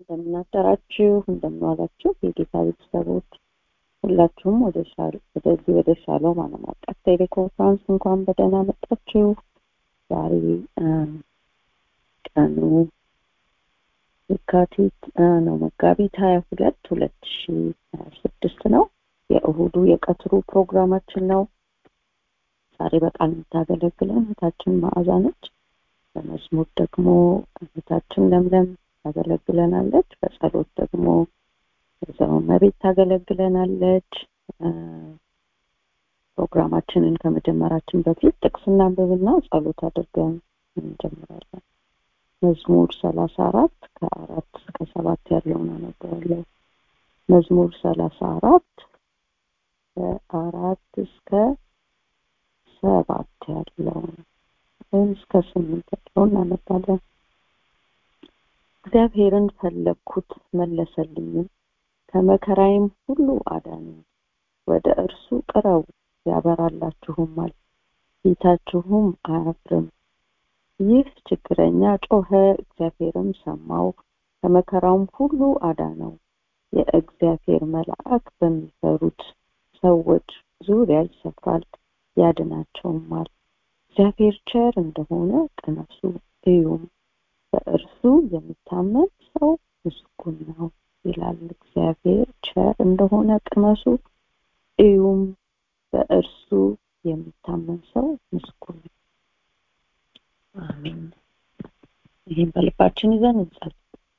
እንደምናደራችሁ እንደምንዋላችሁ የጌታ ቤተሰቦች ሁላችሁም ወደዚህ ወደ ሻሎም ዓለም አቀፍ ቴሌኮንፍራንስ እንኳን በደህና መጣችሁ። ዛሬ ቀኑ የካቲት ነው መጋቢት ሀያ ሁለት ሁለት ሺ ሀያ ስድስት ነው። የእሁዱ የቀትሩ ፕሮግራማችን ነው። ዛሬ በቃል የምታገለግለን እህታችን መዓዛ ነች። በመዝሙር ደግሞ እህታችን ለምለም ታገለግለናለች። በጸሎት ደግሞ ወይዘሮ መቤት ታገለግለናለች። ፕሮግራማችንን ከመጀመራችን በፊት ጥቅስ እናንብብና ጸሎት አድርገን እንጀምራለን። መዝሙር ሰላሳ አራት ከአራት እስከ ሰባት ያለውን አነበዋለሁ። መዝሙር ሰላሳ አራት ከአራት እስከ ሰባት ያለውን ወይም እስከ ስምንት ያለውን እናነባለን። እግዚአብሔርን ፈለግኩት መለሰልኝም፣ ከመከራዬም ሁሉ አዳነኝ። ወደ እርሱ ቅረቡ ያበራላችሁማል፣ ፊታችሁም አያፍርም። ይህ ችግረኛ ጮኸ፣ እግዚአብሔርም ሰማው፣ ከመከራውም ሁሉ አዳነው። የእግዚአብሔር መልአክ በሚፈሩት ሰዎች ዙሪያ ይሰፍራል፣ ያድናቸውማል። እግዚአብሔር ቸር እንደሆነ ቅመሱ እዩም፣ በእርሱ የሚታመን ሰው ምስጉን ነው ይላል። እግዚአብሔር ቸር እንደሆነ ቅመሱ እዩም፣ በእርሱ የሚታመን ሰው ምስጉን ነው። አሜን። ይህም በልባችን ይዘን እንጸልይ።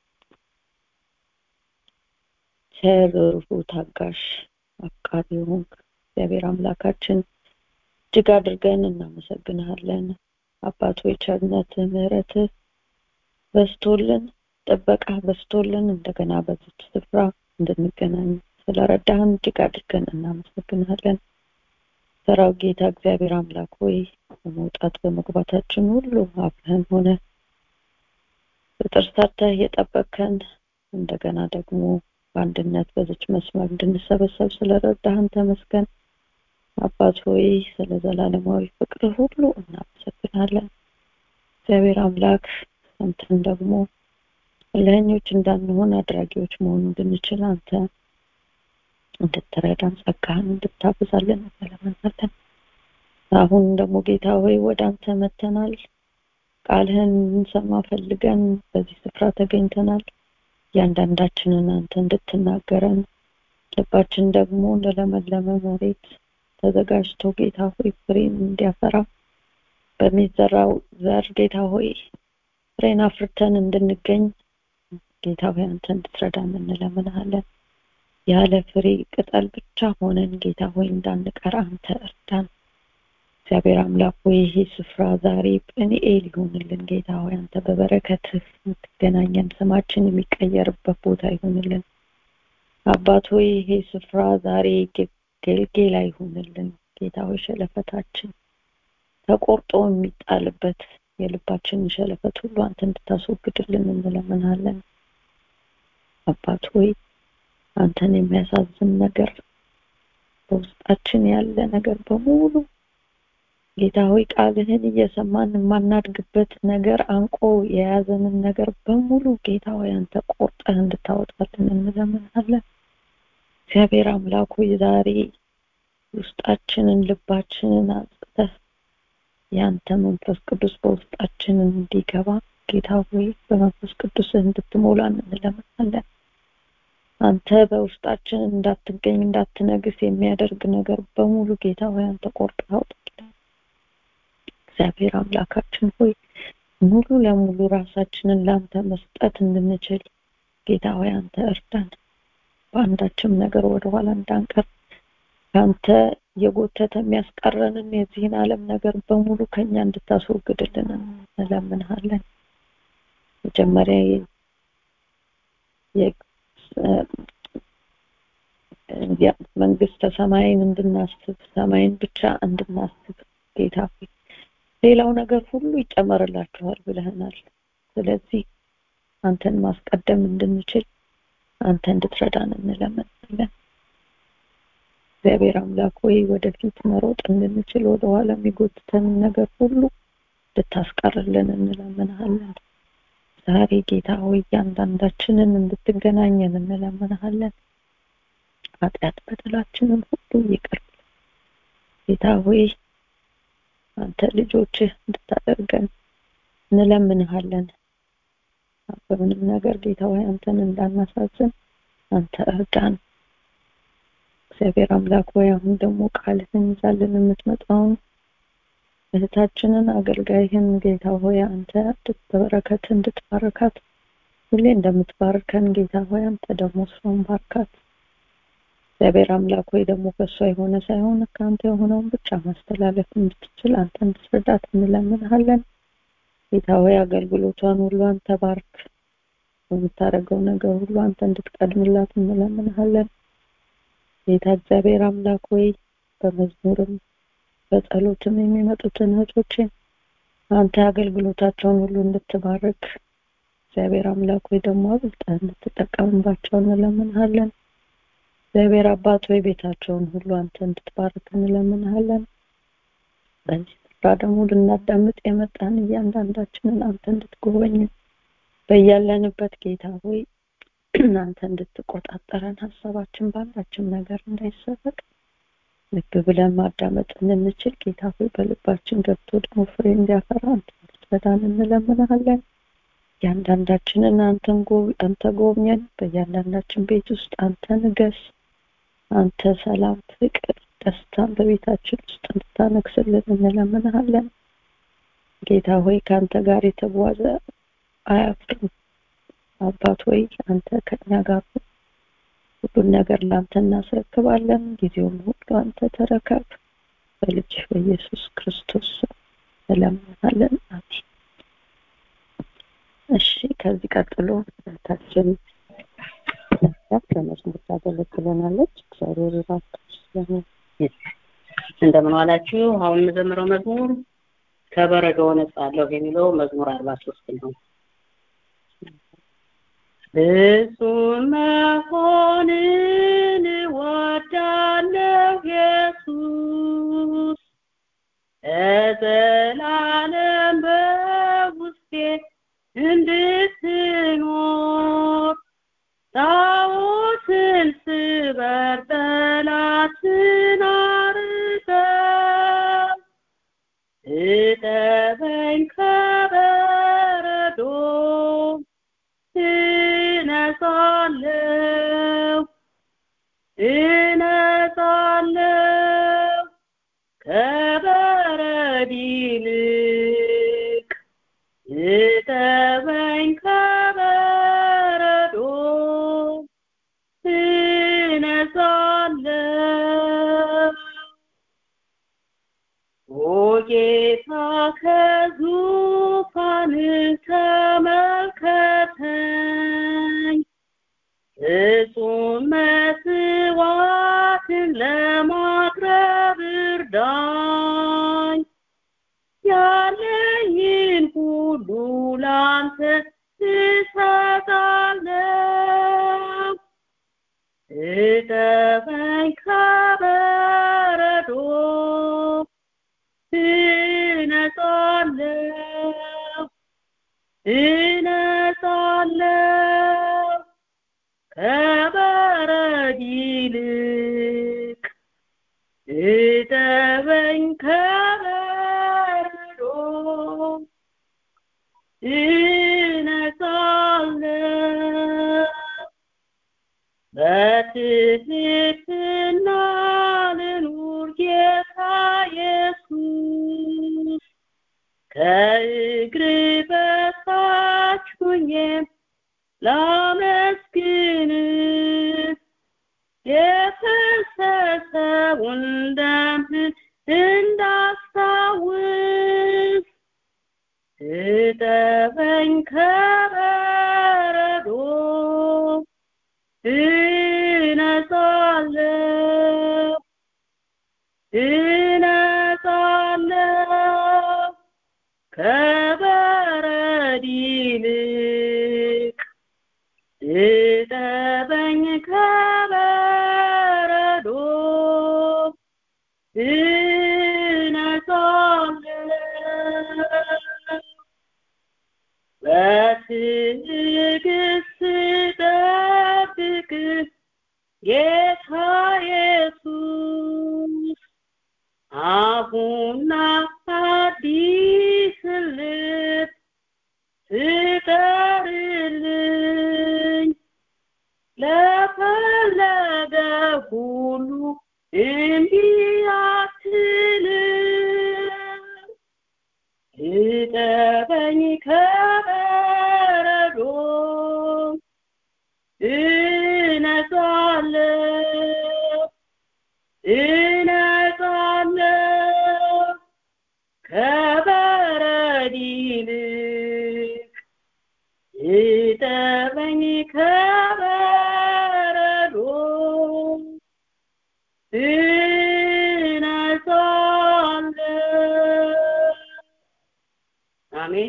ቸር፣ ርኅሩህ፣ ታጋሽ፣ አፍቃሪ ሆንክ እግዚአብሔር አምላካችን እጅግ አድርገን እናመሰግንሃለን። አባት ሆይ ቸርነትህ፣ ምሕረትህ በስቶልን ጥበቃ በስቶልን እንደገና በዚች ስፍራ እንድንገናኝ ስለረዳህን እጅግ አድርገን እናመሰግንሃለን። ሰራው ጌታ እግዚአብሔር አምላክ ሆይ በመውጣት በመግባታችን ሁሉ አብረን ሆነ በጥርሳተህ የጠበቅከን እንደገና ደግሞ በአንድነት በዚች መስመር እንድንሰበሰብ ስለረዳህን ተመስገን። አባት ሆይ ስለ ዘላለማዊ ፍቅር ሁሉ እናመሰግናለን። እግዚአብሔር አምላክ አንተን ደግሞ ለኞች እንዳንሆን አድራጊዎች መሆን እንድንችል አንተ እንድትረዳን ጸጋህን እንድታብዛለን እንለምናለን። አሁን ደግሞ ጌታ ሆይ ወደ አንተ መተናል። ቃልህን እንሰማ ፈልገን በዚህ ስፍራ ተገኝተናል። እያንዳንዳችንን አንተ እንድትናገረን ልባችን ደግሞ እንደለመለመ መሬት ተዘጋጅቶ ጌታ ሆይ ፍሬን እንዲያፈራ በሚዘራው ዘር ጌታ ሆይ ፍሬን አፍርተን እንድንገኝ ጌታ ሆይ አንተ እንድትረዳን እንለምንሃለን። ያለ ፍሬ ቅጠል ብቻ ሆነን ጌታ ሆይ እንዳንቀር አንተ እርዳን። እግዚአብሔር አምላክ ሆይ ይሄ ስፍራ ዛሬ ጵኒኤል ይሆንልን። ጌታ ሆይ አንተ በበረከትህ የምትገናኘን ስማችን የሚቀየርበት ቦታ ይሆንልን። አባት ሆይ ይሄ ስፍራ ዛሬ ጌልጌላ ይሆንልን። ጌታ ሆይ ሸለፈታችን ተቆርጦ የሚጣልበት የልባችንን ሸለፈት ሁሉ አንተ እንድታስወግድልን እንለምናለን። አባት ሆይ አንተን የሚያሳዝን ነገር በውስጣችን ያለ ነገር በሙሉ ጌታ ሆይ ቃልህን እየሰማን የማናድግበት ነገር አንቆ የያዘንን ነገር በሙሉ ጌታ ሆይ አንተ ቆርጠህ እንድታወጣልን እንለምናለን። እግዚአብሔር አምላክ ሆይ ዛሬ ውስጣችንን ልባችንን አጽተህ ያንተ መንፈስ ቅዱስ በውስጣችን እንዲገባ ጌታ ሆይ በመንፈስ ቅዱስ እንድትሞላን እንለምናለን። አንተ በውስጣችን እንዳትገኝ እንዳትነግስ የሚያደርግ ነገር በሙሉ ጌታ ሆይ አንተ ቆርጠህ አውጣልን። እግዚአብሔር አምላካችን ሆይ ሙሉ ለሙሉ ራሳችንን ለአንተ መስጠት እንድንችል ጌታ ሆይ አንተ እርዳን። በአንዳችም ነገር ወደኋላ እንዳንቀር ከአንተ የጎተተ የሚያስቀረንን የዚህን ዓለም ነገር በሙሉ ከኛ እንድታስወግድልን እንለምንሃለን። መጀመሪያ መንግስተ ሰማይን እንድናስብ ሰማይን ብቻ እንድናስብ ጌታ ሆይ ሌላው ነገር ሁሉ ይጨመርላችኋል ብለህናል። ስለዚህ አንተን ማስቀደም እንድንችል አንተ እንድትረዳን እንለምናለን። እግዚአብሔር አምላክ ሆይ ወደፊት መሮጥ እንድንችል ወደኋላ የሚጎትተንን ነገር ሁሉ ልታስቀርልን እንለምንሃለን። ዛሬ ጌታ ሆይ እያንዳንዳችንን እንድትገናኘን እንለምንሃለን ኃጢአት በደላችንን ሁሉ ይቅር ጌታ ሆይ አንተ ልጆችህ እንድታደርገን እንለምንሃለን በምንም ነገር ጌታ ሆይ አንተን እንዳናሳዝን አንተ እርዳን እግዚአብሔር አምላክ ሆይ አሁን ደግሞ ቃልህን ይዛልን የምትመጣውን እህታችንን አገልጋይህን ጌታ ሆይ አንተ በበረከት እንድትባርካት ሁሌ እንደምትባርከን ጌታ ሆይ አንተ ደግሞ እሷን ባርካት እግዚአብሔር አምላክ ሆይ ደግሞ ከእሷ የሆነ ሳይሆን ከአንተ የሆነውን ብቻ ማስተላለፍ እንድትችል አንተ እንድትረዳት እንለምንሃለን ጌታ ሆይ አገልግሎቷን ሁሉ አንተ ባርክ በምታደርገው ነገር ሁሉ አንተ እንድትቀድምላት እንለምንሃለን ጌታ እግዚአብሔር አምላክ ሆይ በመዝሙርም በጸሎትም የሚመጡትን እህቶችን አንተ አገልግሎታቸውን ሁሉ እንድትባርክ እግዚአብሔር አምላክ ሆይ ደግሞ አብልጠህ እንድትጠቀምባቸው እንለምንሃለን እግዚአብሔር አባት ሆይ ቤታቸውን ሁሉ አንተ እንድትባርክ እንለምንሃለን በዚህ ስፍራ ደግሞ ልናዳምጥ የመጣን እያንዳንዳችንን አንተ እንድትጎበኝ በያለንበት ጌታ ሆይ አንተ እንድትቆጣጠረን ሀሳባችን ባላችን ነገር እንዳይሰረቅ ልብ ብለን ማዳመጥ እንድንችል ጌታ ሆይ በልባችን ገብቶ ደግሞ ፍሬ እንዲያፈራ አንተ እንድትረዳን እንለምንሃለን እያንዳንዳችንን አንተን አንተ ጎብኘን በእያንዳንዳችን ቤት ውስጥ አንተ ንገስ አንተ ሰላም ፍቅር ደስታን በቤታችን ውስጥ እንድታነግስልን እንለምንሃለን ጌታ ሆይ ከአንተ ጋር የተጓዘ አያፍርም አባት ሆይ አንተ ከኛ ጋር ሁሉን ነገር ለአንተ እናስረክባለን ጊዜውን ሁሉ አንተ ተረከብ በልጅ በኢየሱስ ክርስቶስ እንለምናለን አሜን እሺ ከዚህ ቀጥሎ ታችን በመዝሙር ታገለግለናለች እግዚአብሔር ይባርክሽ እንደምን ዋላችሁ አሁን የምዘምረው መዝሙር ከበረዶ ነጻለሁ የሚለው መዝሙር አርባ ሶስት ነው ፍጹም መሆንን እወዳለሁ ኢየሱስ ለዘላለም በውስጤ እንድትኖር ጣዖትን ስበር ጠላትን አርቀው እጠበኝ ከበረዶ እነጻለሁ እነጻለሁ ከበረድ ይልቅ እጠበኝ ከበረዶ እነጻለሁ ኦ ጌታ ከዙፋን ተመልከተኝ ፍጹም መስዋዕትን ለማቅረብ እርዳኝ ያለኝን ሁሉ ላንተ እሰጣለሁ እጠበኝ ከበረዶ እነጻለሁ እነጻለሁ ከበረድ ይልቅ እጠበኝ ከበረዶ እነጻለሁ በትህትና ልኑር ጌታ ኢየሱስ ከእግር በታች ሁኜም ላመስግን የፈሰሰውን ደምህን እንዳስታውስ እጠበኝ ከበረዶ እነጻለሁ እነጻለሁ ከበረድ ይልቅ እጠበኝ ከበረዶ እነጻለሁ በትዕግስት ጠብቅ ጌታ ኢየሱስ አሁና አዲስ ልብ ስጠርልኝ ለፈለገ ሁሉ እምቢ አትልም እጠበኝ ከበረዶ እነጻለሁ እነጻለሁ ከበረድ ይልቅ እጠበኝ ከበረዶ እነጻለሁ አሜን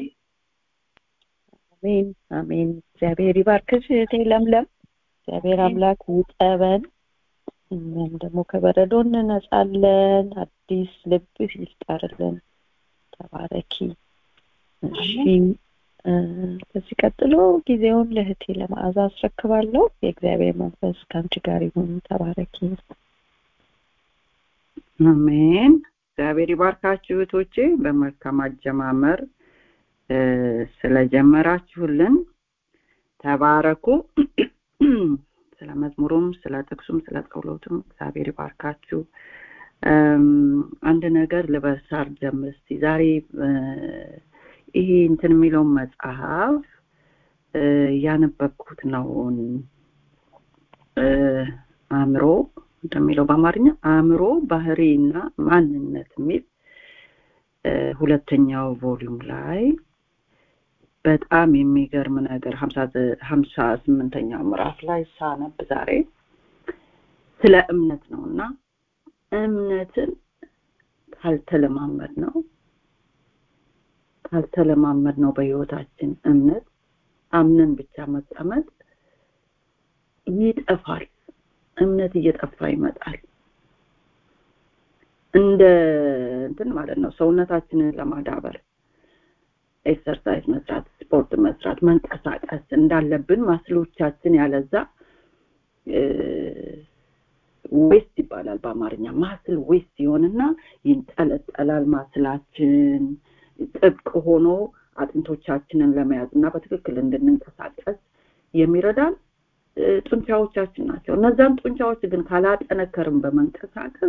አሜን አሜን እግዚአብሔር ይባርክሽ እህቴ ለምለም እግዚአብሔር አምላክ ይጠበን እኛም ደግሞ ከበረዶ እንነጻለን አዲስ ልብ ይፍጠርልን ተባረኪ እሺ እ፣ ከዚህ ቀጥሎ ጊዜውን ለእህቴ ለመዓዛ አስረክባለሁ የእግዚአብሔር መንፈስ ከአንቺ ጋር ይሁን ተባረኪ አሜን እግዚአብሔር ይባርካችሁ እህቶቼ በመልካም አጀማመር እ፣ ስለጀመራችሁልን ተባረኩ ስለ መዝሙሩም ስለ ጥቅሱም ስለ ጸሎቱም እግዚአብሔር ይባርካችሁ እም፣ አንድ ነገር ልበሳር ጀምር እስቲ ዛሬ እ፣ ይሄ እንትን የሚለውን መጽሐፍ እ፣ ያነበብኩት ነው እ፣ አእምሮ እንደሚለው በአማርኛ አእምሮ ባህሪና ማንነት የሚል እ፣ ሁለተኛው ቮሊዩም ላይ በጣም የሚገርም ነገር ሀምሳ ዘ- ሀምሳ ስምንተኛው ምዕራፍ ላይ ሳነብ ዛሬ ስለ እምነት ነው እና እምነትን ካልተለማመድ ነው ካልተለማመድ ነው በህይወታችን እምነት አምነን ብቻ መቀመጥ ይጠፋል እምነት እየጠፋ ይመጣል እንደ እንትን ማለት ነው ሰውነታችንን ለማዳበር ኤክሰርሳይዝ መስራት ስፖርት መስራት መንቀሳቀስ እንዳለብን ማስሎቻችን ያለዛ ዌስት ይባላል በአማርኛ ማስል ዌስት ይሆንና ይንጠለጠላል ማስላችን ጥብቅ ሆኖ አጥንቶቻችንን ለመያዝ እና በትክክል እንድንንቀሳቀስ የሚረዳን እ፣ ጡንቻዎቻችን ናቸው እነዛን ጡንቻዎች ግን ካላጠነከርም በመንቀሳቀስ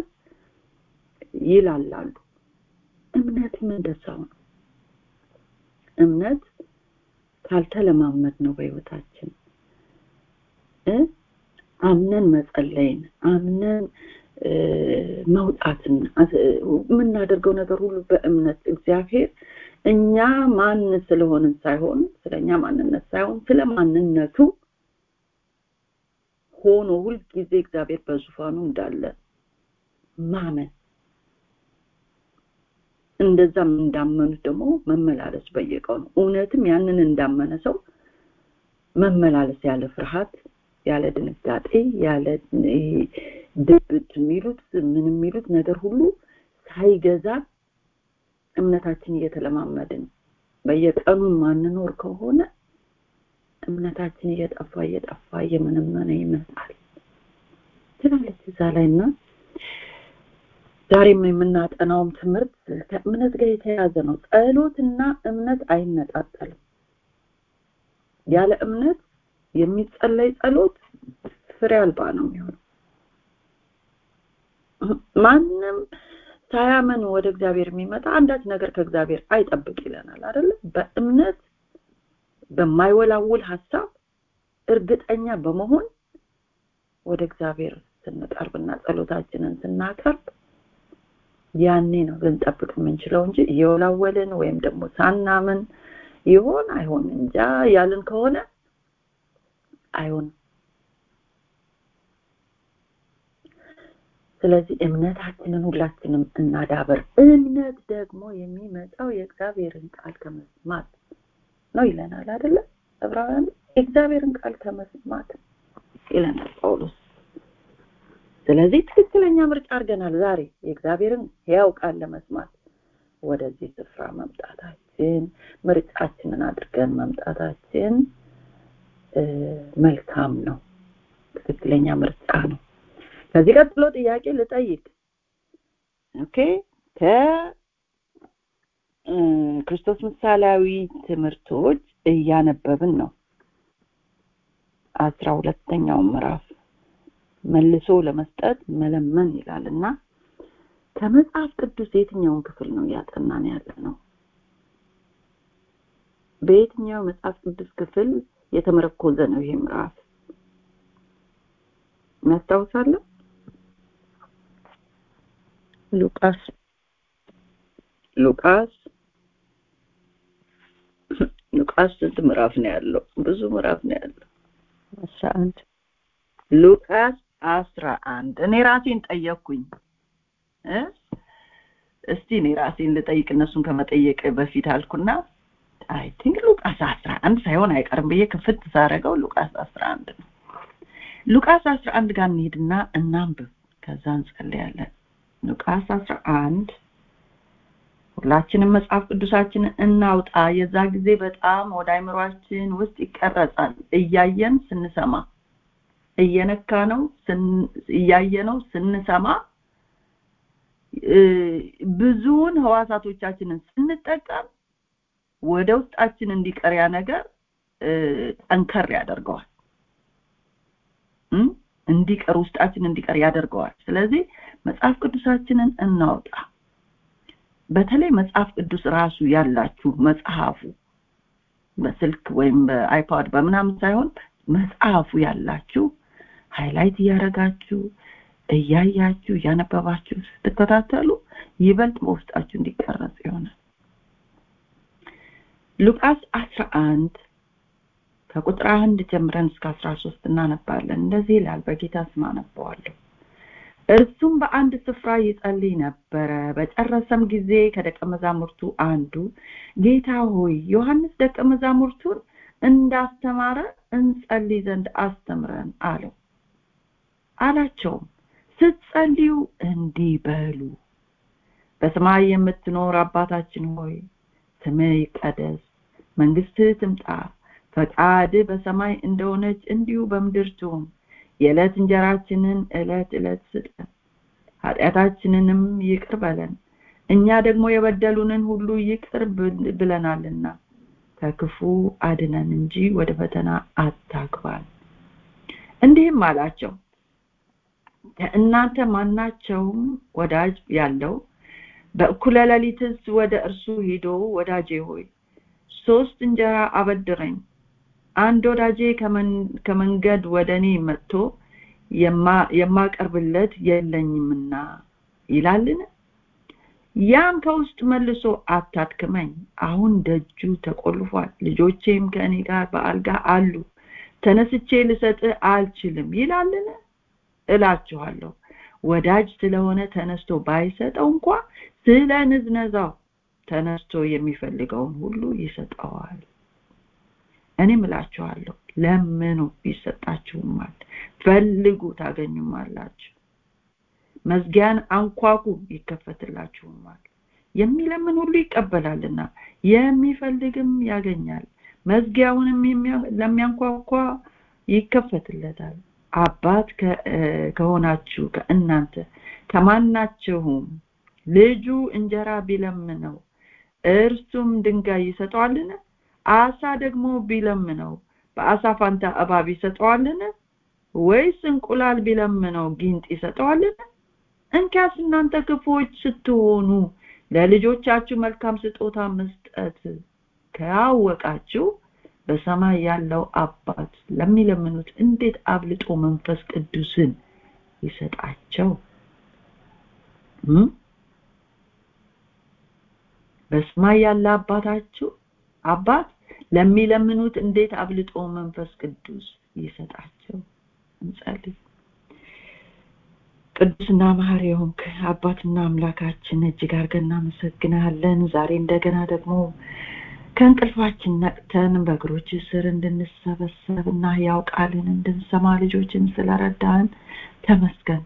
ይላላሉ እምነትም እንደዛው ነው እምነት ካልተለማመድ ነው በህይወታችን እ አምነን መጸለይን አምነን እ፣ መውጣትን አስ- የምናደርገው ነገር ሁሉ በእምነት እግዚአብሔር እኛ ማን ስለሆንን ሳይሆን ስለኛ ማንነት ሳይሆን ስለ ማንነቱ ሆኖ ሁልጊዜ እግዚአብሔር በዙፋኑ እንዳለ ማመን እንደዛም እንዳመኑት ደግሞ መመላለስ በየቀኑ እውነትም ያንን እንዳመነ ሰው መመላለስ ያለ ፍርሃት ያለ ድንጋጤ ያለ ይሄ ድብት የሚሉት ምን የሚሉት ነገር ሁሉ ሳይገዛ እምነታችን እየተለማመድን በየቀኑ ማንኖር ከሆነ እምነታችን እየጠፋ እየጠፋ እየመነመነ ይመጣል ትላለች እዛ ላይ እና ዛሬም የምናጠናውም ትምህርት ከእምነት ጋር የተያያዘ ነው ጸሎትና እምነት አይነጣጠልም ያለ እምነት የሚጸለይ ጸሎት ፍሬ አልባ ነው የሚሆነው ማንም ሳያመን ወደ እግዚአብሔር የሚመጣ አንዳች ነገር ከእግዚአብሔር አይጠብቅ ይለናል አይደለ በእምነት በማይወላውል ሀሳብ እርግጠኛ በመሆን ወደ እግዚአብሔር ስንቀርብና ጸሎታችንን ስናቀርብ ያኔ ነው ልንጠብቅ የምንችለው እንጂ እየወላወልን ወይም ደግሞ ሳናምን ይሆን አይሆን እንጃ ያልን ከሆነ አይሆንም ስለዚህ እምነታችንን ሁላችንም እናዳበር እምነት ደግሞ የሚመጣው የእግዚአብሔርን ቃል ከመስማት ነው ይለናል አይደለ ዕብራውያን የእግዚአብሔርን ቃል ከመስማት ይለናል ጳውሎስ ስለዚህ ትክክለኛ ምርጫ አድርገናል ዛሬ የእግዚአብሔርን ሕያው ቃል ለመስማት ወደዚህ ስፍራ መምጣታችን መምጣታችን ምርጫችንን አድርገን መምጣታችን መልካም ነው ትክክለኛ ምርጫ ነው ከዚህ ቀጥሎ ጥያቄ ልጠይቅ ኦኬ ከክርስቶስ ምሳሌያዊ ትምህርቶች እያነበብን ነው አስራ ሁለተኛው ምዕራፍ መልሶ ለመስጠት መለመን ይላል እና ከመጽሐፍ ቅዱስ የትኛውን ክፍል ነው እያጠናን ያለ ነው በየትኛው መጽሐፍ ቅዱስ ክፍል የተመረኮዘ ነው ይሄ ምዕራፍ እናስታውሳለን ሉቃስ ሉቃስ ሉቃስ ስንት ምዕራፍ ነው ያለው ብዙ ምዕራፍ ነው ያለው አስራ አንድ ሉቃስ አስራ አንድ እኔ ራሴን ጠየቅኩኝ እስቲ እኔ ራሴን ልጠይቅ እነሱን ከመጠየቅ በፊት አልኩና አይ ቲንክ ሉቃስ አስራ አንድ ሳይሆን አይቀርም ብዬ ክፍት ሳረገው ሉቃስ አስራ አንድ ነው ሉቃስ አስራ አንድ ጋር እንሄድና እናንብብ ከዛ እንጸልያለን ሉቃስ አስራ አንድ ሁላችንም መጽሐፍ ቅዱሳችንን እናውጣ የዛ ጊዜ በጣም ወደ አይምሯችን ውስጥ ይቀረጻል እያየን ስንሰማ እየነካ ነው እያየ ነው ስንሰማ ብዙውን ህዋሳቶቻችንን ስንጠቀም ወደ ውስጣችን እንዲቀር ያ ነገር ጠንከር ያደርገዋል እንዲቀር ውስጣችን እንዲቀር ያደርገዋል ስለዚህ መጽሐፍ ቅዱሳችንን እናውጣ በተለይ መጽሐፍ ቅዱስ ራሱ ያላችሁ መጽሐፉ በስልክ ወይም በአይፓድ በምናምን ሳይሆን መጽሐፉ ያላችሁ ሃይላይት እያደረጋችሁ እያያችሁ እያነበባችሁ ስትከታተሉ ይበልጥ በውስጣችሁ እንዲቀረጽ ይሆናል ሉቃስ አስራ አንድ ከቁጥር አንድ ጀምረን እስከ አስራ ሶስት እናነባለን እንደዚህ ይላል በጌታ ስም አነበዋለሁ እርሱም በአንድ ስፍራ ይጸልይ ነበረ በጨረሰም ጊዜ ከደቀ መዛሙርቱ አንዱ ጌታ ሆይ ዮሐንስ ደቀ መዛሙርቱን እንዳስተማረ እንጸልይ ዘንድ አስተምረን አለው አላቸውም ስትጸልዩ እንዲህ በሉ በሰማይ የምትኖር አባታችን ሆይ ስምህ ይቀደስ መንግስትህ ትምጣ ፈቃድ በሰማይ እንደሆነች እንዲሁ በምድር ትሁን የዕለት እንጀራችንን ዕለት ዕለት ስጠን ኃጢአታችንንም ይቅር በለን እኛ ደግሞ የበደሉንን ሁሉ ይቅር ብለናልና ከክፉ አድነን እንጂ ወደ ፈተና አታግባን እንዲህም አላቸው ከእናንተ ማናቸውም ወዳጅ ያለው በእኩለ ሌሊትስ ወደ እርሱ ሂዶ ወዳጄ ሆይ ሶስት እንጀራ አበድረኝ አንድ ወዳጄ ከመንገድ ወደ እኔ መጥቶ የማቀርብለት የለኝምና ይላልን ያም ከውስጥ መልሶ አታድክመኝ አሁን ደጁ ተቆልፏል ልጆቼም ከእኔ ጋር በአልጋ አሉ ተነስቼ ልሰጥህ አልችልም ይላልን እላችኋለሁ ወዳጅ ስለሆነ ተነስቶ ባይሰጠው እንኳ ስለ ንዝነዛው ተነስቶ የሚፈልገውን ሁሉ ይሰጠዋል እኔም እላችኋለሁ ለምኑ ይሰጣችሁማል ፈልጉ ታገኙማላችሁ መዝጊያን አንኳኩ ይከፈትላችሁማል የሚለምን ሁሉ ይቀበላልና የሚፈልግም ያገኛል መዝጊያውንም ለሚያንኳኳ ይከፈትለታል አባት ከሆናችሁ ከእናንተ ከማናችሁም ልጁ እንጀራ ቢለምነው እርሱም ድንጋይ ይሰጠዋልን አሳ ደግሞ ቢለምነው በአሳ ፋንታ እባብ ይሰጠዋልን ወይስ እንቁላል ቢለምነው ጊንጥ ይሰጠዋልን እንኪያስ እናንተ ክፉዎች ስትሆኑ ለልጆቻችሁ መልካም ስጦታ መስጠት ካወቃችሁ በሰማይ ያለው አባት ለሚለምኑት እንዴት አብልጦ መንፈስ ቅዱስን ይሰጣቸው በሰማይ ያለ አባታችሁ አባት ለሚለምኑት እንዴት አብልጦ መንፈስ ቅዱስ ይሰጣቸው እንጸልይ ቅዱስና መሐሪ የሆንክ አባትና አምላካችን እጅግ አድርገን እናመሰግናለን ዛሬ እንደገና ደግሞ ከእንቅልፋችን ነቅተን በእግሮች ስር እንድንሰበሰብ እና ያው ቃልን እንድንሰማ ልጆችን ስለረዳን ተመስገን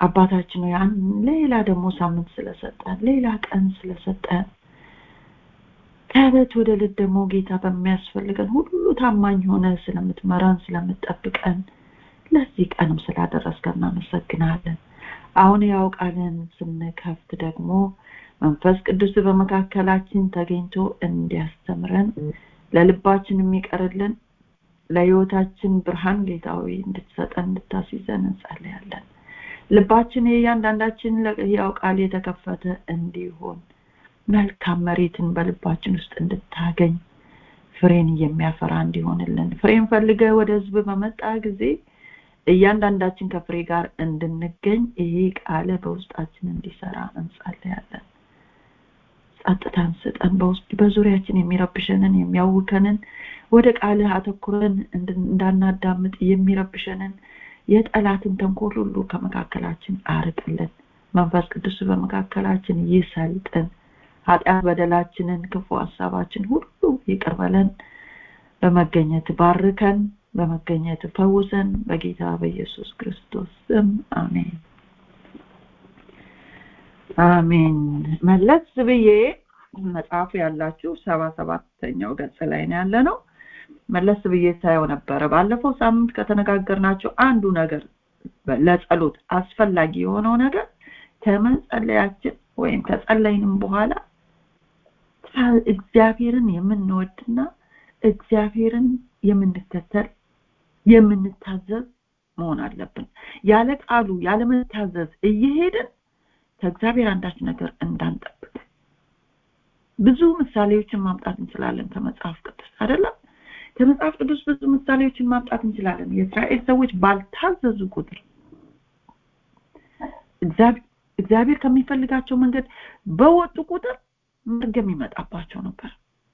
አባታችን ያን ሌላ ደግሞ ሳምንት ስለሰጠን ሌላ ቀን ስለሰጠን ከዕለት ወደ ዕለት ደግሞ ጌታ በሚያስፈልገን ሁሉ ታማኝ ሆነ ስለምትመራን ስለምትጠብቀን ለዚህ ቀንም ስላደረስከን እናመሰግናለን አሁን ያው ቃልን ስንከፍት ደግሞ መንፈስ ቅዱስ በመካከላችን ተገኝቶ እንዲያስተምረን ለልባችን የሚቀርልን ለህይወታችን ብርሃን ጌታዊ እንድትሰጠን እንድታስይዘን እንጸልያለን ልባችን የእያንዳንዳችን ለህያው ቃል የተከፈተ እንዲሆን መልካም መሬትን በልባችን ውስጥ እንድታገኝ ፍሬን የሚያፈራ እንዲሆንልን ፍሬን ፈልገ ወደ ህዝብ በመጣ ጊዜ እያንዳንዳችን ከፍሬ ጋር እንድንገኝ ይሄ ቃለ በውስጣችን እንዲሰራ እንጸልያለን ጸጥታን ስጠን በውስጥ በዙሪያችን የሚረብሸንን የሚያውከንን ወደ ቃልህ አተኩረን እንዳናዳምጥ የሚረብሸንን የጠላትን ተንኮል ሁሉ ከመካከላችን አርቅልን መንፈስ ቅዱስ በመካከላችን ይሰልጥን ኃጢአት በደላችንን ክፉ ሀሳባችን ሁሉ ይቅርበለን በመገኘት ባርከን በመገኘት ፈውሰን በጌታ በኢየሱስ ክርስቶስ ስም አሜን አሜን መለስ ብዬ መጽሐፉ ያላችሁ ሰባ ሰባተኛው ገጽ ላይ ነው ያለ ነው መለስ ብዬ ሳየው ነበረ ባለፈው ሳምንት ከተነጋገርናቸው አንዱ ነገር ለጸሎት አስፈላጊ የሆነው ነገር ከመጸለያችን ወይም ከጸለይንም በኋላ እግዚአብሔርን የምንወድና እግዚአብሔርን የምንከተል የምንታዘዝ መሆን አለብን ያለ ቃሉ ያለ መታዘዝ እየሄድን ከእግዚአብሔር አንዳች ነገር እንዳንጠብቅ ብዙ ምሳሌዎችን ማምጣት እንችላለን ከመጽሐፍ ቅዱስ አይደለም ከመጽሐፍ ቅዱስ ብዙ ምሳሌዎችን ማምጣት እንችላለን የእስራኤል ሰዎች ባልታዘዙ ቁጥር እግዚአብሔር ከሚፈልጋቸው መንገድ በወጡ ቁጥር መርገም ይመጣባቸው ነበር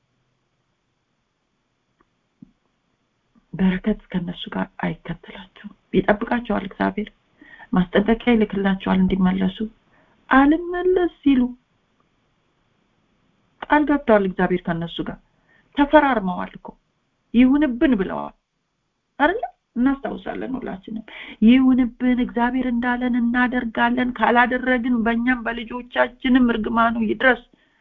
በረከት ከነሱ ጋር አይከተላቸውም ይጠብቃቸዋል እግዚአብሔር ማስጠንቀቂያ ይልክላቸዋል እንዲመለሱ አልመለስ ሲሉ ቃል ገብተዋል እግዚአብሔር ከነሱ ጋር ተፈራርመዋል እኮ ይሁንብን ብለዋል አይደለ እናስታውሳለን ሁላችንም ይሁንብን እግዚአብሔር እንዳለን እናደርጋለን ካላደረግን በእኛም በልጆቻችንም እርግማኑ ይድረስ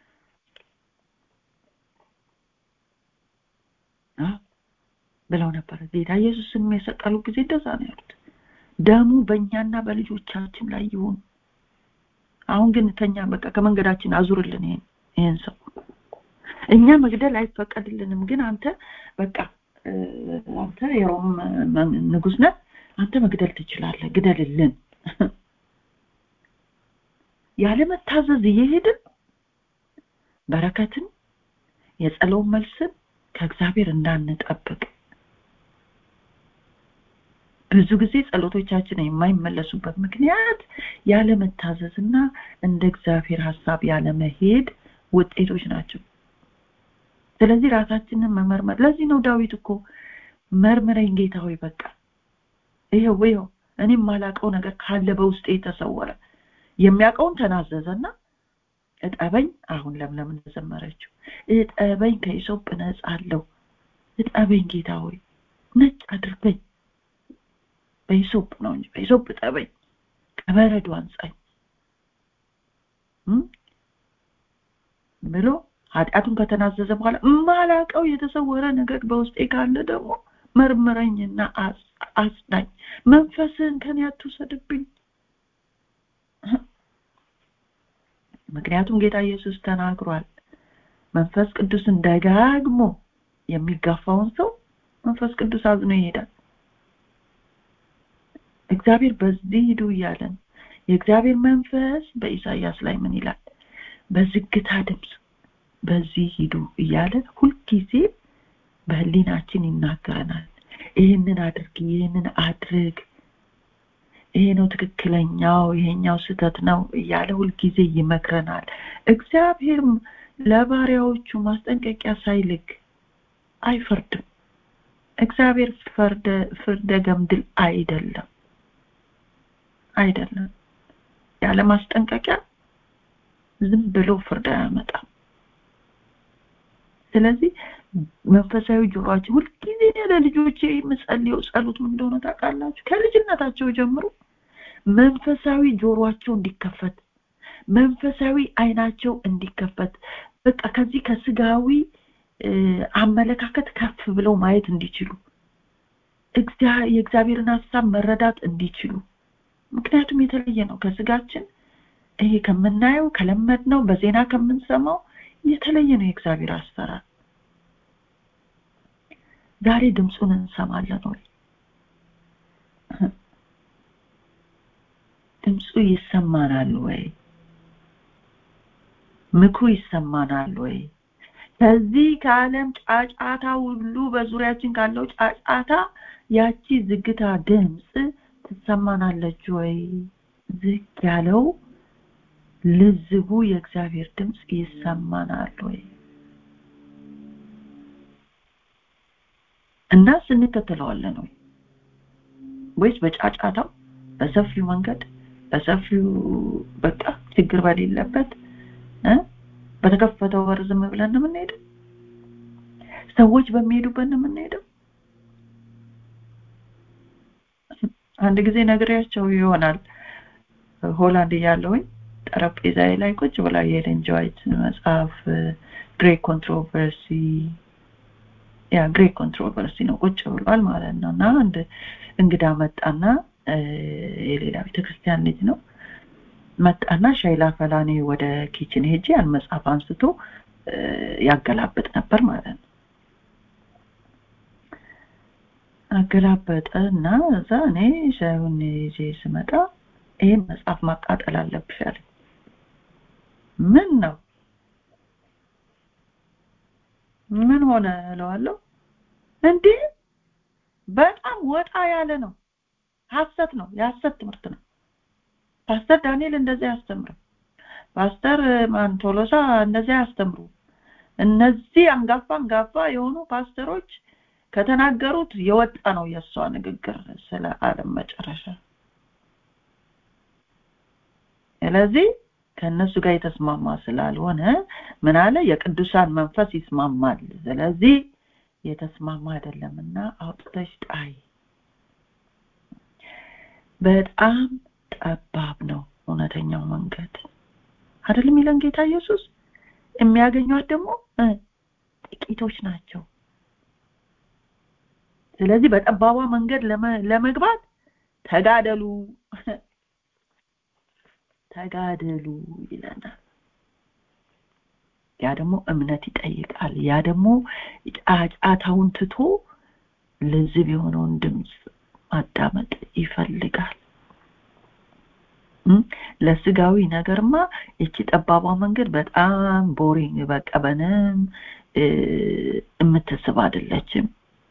ብለው ነበር ጌታ ኢየሱስን የሰቀሉ ጊዜ እንደዛ ነው ያሉት ደሙ በእኛና በልጆቻችን ላይ ይሁን አሁን ግን ከኛ በቃ ከመንገዳችን አዙርልን ይሄን ይሄን ሰው እኛ መግደል አይፈቀድልንም ግን አንተ በቃ አንተ የሮም ንጉስ ነህ አንተ መግደል ትችላለህ ግደልልን ያለመታዘዝ እየሄድን በረከትን የጸሎት መልስን ከእግዚአብሔር እንዳንጠብቅ ብዙ ጊዜ ጸሎቶቻችን የማይመለሱበት ምክንያት ያለመታዘዝና እንደ እግዚአብሔር ሀሳብ ያለመሄድ ውጤቶች ናቸው ስለዚህ ራሳችንን መመርመር ለዚህ ነው ዳዊት እኮ መርምረኝ ጌታ ሆይ በቃ ይሄው ይሄው እኔም ማላቀው ነገር ካለ በውስጤ የተሰወረ የሚያውቀውን ተናዘዘና እጠበኝ አሁን ለምለም እንደዘመረችው እጠበኝ ከኢሶፕ ነጻ አለው እጠበኝ ጌታ ሆይ ነጭ አድርገኝ በኢሶፕ ነው እንጂ በኢሶፕ እጠበኝ ከበረዶ አንጻኝ ብሎ ኃጢአቱን ከተናዘዘ በኋላ ማላቀው የተሰወረ ነገር በውስጤ ካለ ደግሞ መርምረኝና አጽዳኝ መንፈስህን ከኔ አትውሰድብኝ ምክንያቱም ጌታ ኢየሱስ ተናግሯል መንፈስ ቅዱስን ደጋግሞ የሚጋፋውን ሰው መንፈስ ቅዱስ አዝኖ ይሄዳል እግዚአብሔር በዚህ ሂዱ እያለን የእግዚአብሔር መንፈስ በኢሳያስ ላይ ምን ይላል በዝግታ ድምፅ በዚህ ሂዱ እያለ ሁልጊዜ በህሊናችን ይናገረናል ይህንን አድርግ ይህንን አድርግ ይሄ ነው ትክክለኛው ይሄኛው ስህተት ነው እያለ ሁልጊዜ ይመክረናል እግዚአብሔር ለባሪያዎቹ ማስጠንቀቂያ ሳይልክ አይፈርድም እግዚአብሔር ፍርደ ገምድል አይደለም አይደለም ያለ ማስጠንቀቂያ ዝም ብሎ ፍርድ አያመጣም ስለዚህ መንፈሳዊ ጆሮአችን ሁልጊዜ ለልጆቼ የምጸልየው ጸሎት ምን እንደሆነ ታውቃላችሁ ከልጅነታቸው ጀምሮ መንፈሳዊ ጆሮአቸው እንዲከፈት መንፈሳዊ አይናቸው እንዲከፈት በቃ ከዚህ ከስጋዊ አመለካከት ከፍ ብለው ማየት እንዲችሉ የእግዚአብሔርን ሀሳብ መረዳት እንዲችሉ ምክንያቱም የተለየ ነው ከስጋችን ይሄ ከምናየው ከለመድነው በዜና ከምንሰማው የተለየ ነው የእግዚአብሔር አሰራር ዛሬ ድምፁን እንሰማለን ወይ ድምፁ ይሰማናል ወይ ምክሩ ይሰማናል ወይ ከዚህ ከዓለም ጫጫታ ሁሉ በዙሪያችን ካለው ጫጫታ ያቺ ዝግታ ድምፅ ትሰማናለች ወይ ዝግ ያለው ልዝቡ የእግዚአብሔር ድምፅ ይሰማናል ወይ እና ስንከተለዋለን ወይ ወይስ በጫጫታው በሰፊው መንገድ በሰፊው በቃ ችግር በሌለበት በተከፈተው በር ዝም ብለን ነው የምንሄደው ሰዎች በሚሄዱበት ነው የምንሄደው አንድ ጊዜ ነግሬያቸው ይሆናል ሆላንድ እያለሁኝ ጠረጴዛዬ ላይ ቁጭ ብላ የኤለን ጆይት መጽሐፍ ግሬት ኮንትሮቨርሲ ያ ግሬት ኮንትሮቨርሲ ነው ቁጭ ብሏል ማለት ነው እና አንድ እንግዳ መጣና የሌላ ቤተክርስቲያን ልጅ ነው መጣና ሻይ ላፈላ እኔ ወደ ኪችን ሄጄ ያን መጽሐፍ አንስቶ ያገላብጥ ነበር ማለት ነው አገላበጠ እና እዛ እኔ ሻዩን ይዤ ስመጣ ይህን መጽሐፍ ማቃጠል አለብሽ አለ ምን ነው ምን ሆነ እለዋለሁ እንዴ በጣም ወጣ ያለ ነው ሀሰት ነው የሀሰት ትምህርት ነው ፓስተር ዳንኤል እንደዚህ አያስተምርም ፓስተር ማንቶሎሳ እንደዚህ አያስተምሩ እነዚህ አንጋፋ አንጋፋ የሆኑ ፓስተሮች ከተናገሩት የወጣ ነው የእሷ ንግግር ስለ ዓለም መጨረሻ ስለዚህ ከእነሱ ጋር የተስማማ ስላልሆነ ምን አለ የቅዱሳን መንፈስ ይስማማል ስለዚህ የተስማማ አይደለምና አውጥተሽ ጣይ በጣም ጠባብ ነው እውነተኛው መንገድ አይደለም ይለን ጌታ ኢየሱስ የሚያገኟት ደግሞ ጥቂቶች ናቸው ስለዚህ በጠባቧ መንገድ ለመግባት ተጋደሉ ተጋደሉ ይለናል ያ ደግሞ እምነት ይጠይቃል ያ ደግሞ ጫጫታውን ትቶ ልዝብ የሆነውን ድምፅ ማዳመጥ ይፈልጋል ለስጋዊ ነገርማ እቺ ጠባቧ መንገድ በጣም ቦሪንግ በቃ በንም የምትስብ አይደለችም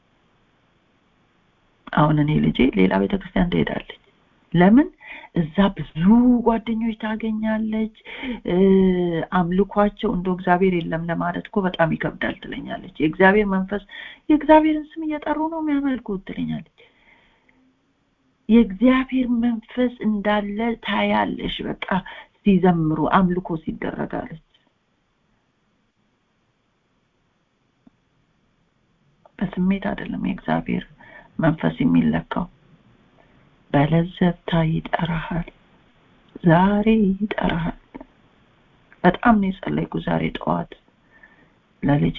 አሁን እኔ ልጄ ሌላ ቤተክርስቲያን ትሄዳለች ለምን እዛ ብዙ ጓደኞች ታገኛለች አምልኳቸው እንደ እግዚአብሔር የለም ለማለት እኮ በጣም ይከብዳል ትለኛለች የእግዚአብሔር መንፈስ የእግዚአብሔርን ስም እየጠሩ ነው የሚያመልኩት ትለኛለች የእግዚአብሔር መንፈስ እንዳለ ታያለሽ በቃ ሲዘምሩ አምልኮ ሲደረጋለች በስሜት አይደለም የእግዚአብሔር መንፈስ የሚለካው በለዘብታ ይጠራሃል ዛሬ ይጠራሃል በጣም ነው የጸለይኩ ዛሬ ጠዋት ለልጄ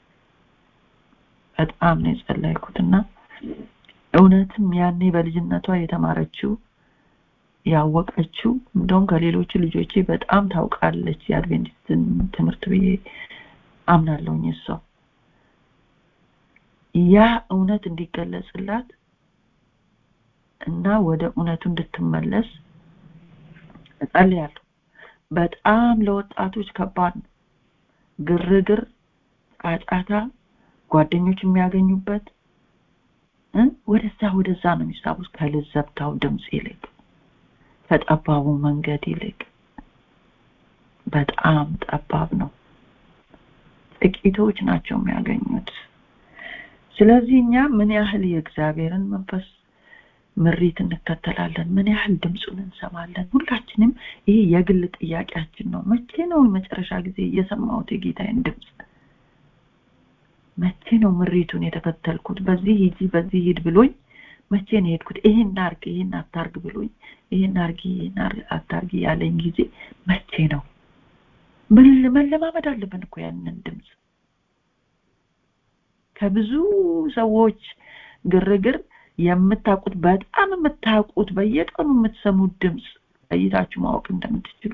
በጣም ነው የጸለይኩትና እውነትም ያኔ በልጅነቷ የተማረችው ያወቀችው እንደውም ከሌሎቹ ልጆቼ በጣም ታውቃለች የአድቬንቲስትን ትምህርት ብዬ አምናለሁኝ እሷ ያ እውነት እንዲገለጽላት እና ወደ እውነቱ እንድትመለስ እጸልያለሁ በጣም ለወጣቶች ከባድ ነው ግርግር ጫጫታ ጓደኞች የሚያገኙበት ወደዛ ወደዛ ነው የሚሳቡት ከልዘብታው ድምፅ ይልቅ ከጠባቡ መንገድ ይልቅ በጣም ጠባብ ነው ጥቂቶች ናቸው የሚያገኙት ስለዚህ እኛ ምን ያህል የእግዚአብሔርን መንፈስ ምሪት እንከተላለን ምን ያህል ድምፁን እንሰማለን ሁላችንም ይሄ የግል ጥያቄያችን ነው መቼ ነው መጨረሻ ጊዜ የሰማሁት የጌታዬን ድምፅ መቼ ነው ምሪቱን የተከተልኩት በዚህ ሂጂ በዚህ ሂድ ብሎኝ መቼ ነው የሄድኩት ይሄን አርግ ይሄን አታርግ ብሎኝ ይሄን አርጊ ይሄን አታርጊ ያለኝ ጊዜ መቼ ነው መለማመድ አለብን እኮ ያንን ድምፅ ከብዙ ሰዎች ግርግር የምታውቁት በጣም የምታውቁት በየቀኑ የምትሰሙት ድምፅ ለይታችሁ ማወቅ እንደምትችሉ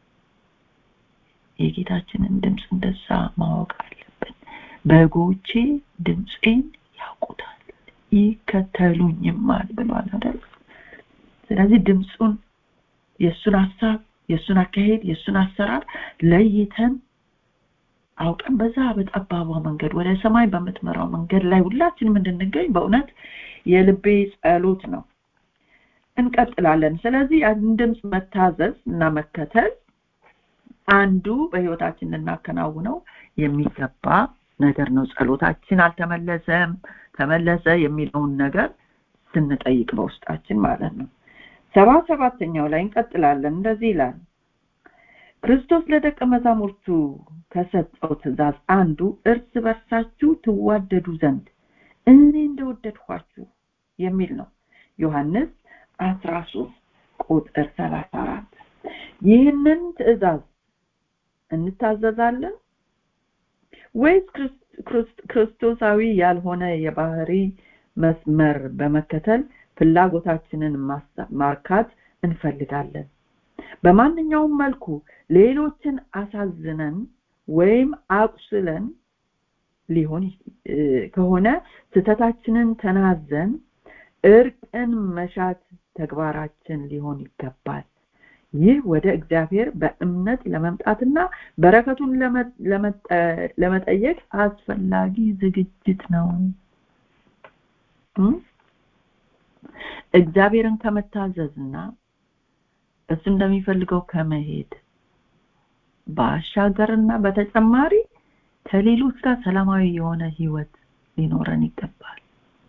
የጌታችንን ድምፅ እንደዛ ማወቅ አለብን በጎቼ ድምፄን ያውቁታል ይከተሉኝማል ብሏል አይደል ስለዚህ ድምፁን የእሱን ሀሳብ የእሱን አካሄድ የእሱን አሰራር ለይተን አውቀን በዛ በጠባቧ መንገድ ወደ ሰማይ በምትመራው መንገድ ላይ ሁላችንም እንድንገኝ በእውነት የልቤ ጸሎት ነው እንቀጥላለን ስለዚህ ያን ድምፅ መታዘዝ እና መከተል አንዱ በህይወታችን ልናከናውነው የሚገባ ነገር ነው ጸሎታችን አልተመለሰም ተመለሰ የሚለውን ነገር ስንጠይቅ በውስጣችን ማለት ነው ሰባ ሰባተኛው ላይ እንቀጥላለን እንደዚህ ይላል ክርስቶስ ለደቀ መዛሙርቱ ከሰጠው ትእዛዝ አንዱ እርስ በርሳችሁ ትዋደዱ ዘንድ እኔ እንደወደድኳችሁ የሚል ነው ዮሐንስ 13 ቁጥር 34 ይህንን ትእዛዝ እንታዘዛለን ወይስ ክርስቶሳዊ ያልሆነ የባህሪ መስመር በመከተል ፍላጎታችንን ማርካት እንፈልጋለን በማንኛውም መልኩ ሌሎችን አሳዝነን ወይም አቁስለን ሊሆን ከሆነ ስተታችንን ተናዘን እርቅን መሻት ተግባራችን ሊሆን ይገባል ይህ ወደ እግዚአብሔር በእምነት ለመምጣትና በረከቱን ለመጠየቅ አስፈላጊ ዝግጅት ነው እግዚአብሔርን ከመታዘዝና እሱ እንደሚፈልገው ከመሄድ ባሻገርና በተጨማሪ ከሌሎች ጋር ሰላማዊ የሆነ ህይወት ሊኖረን ይገባል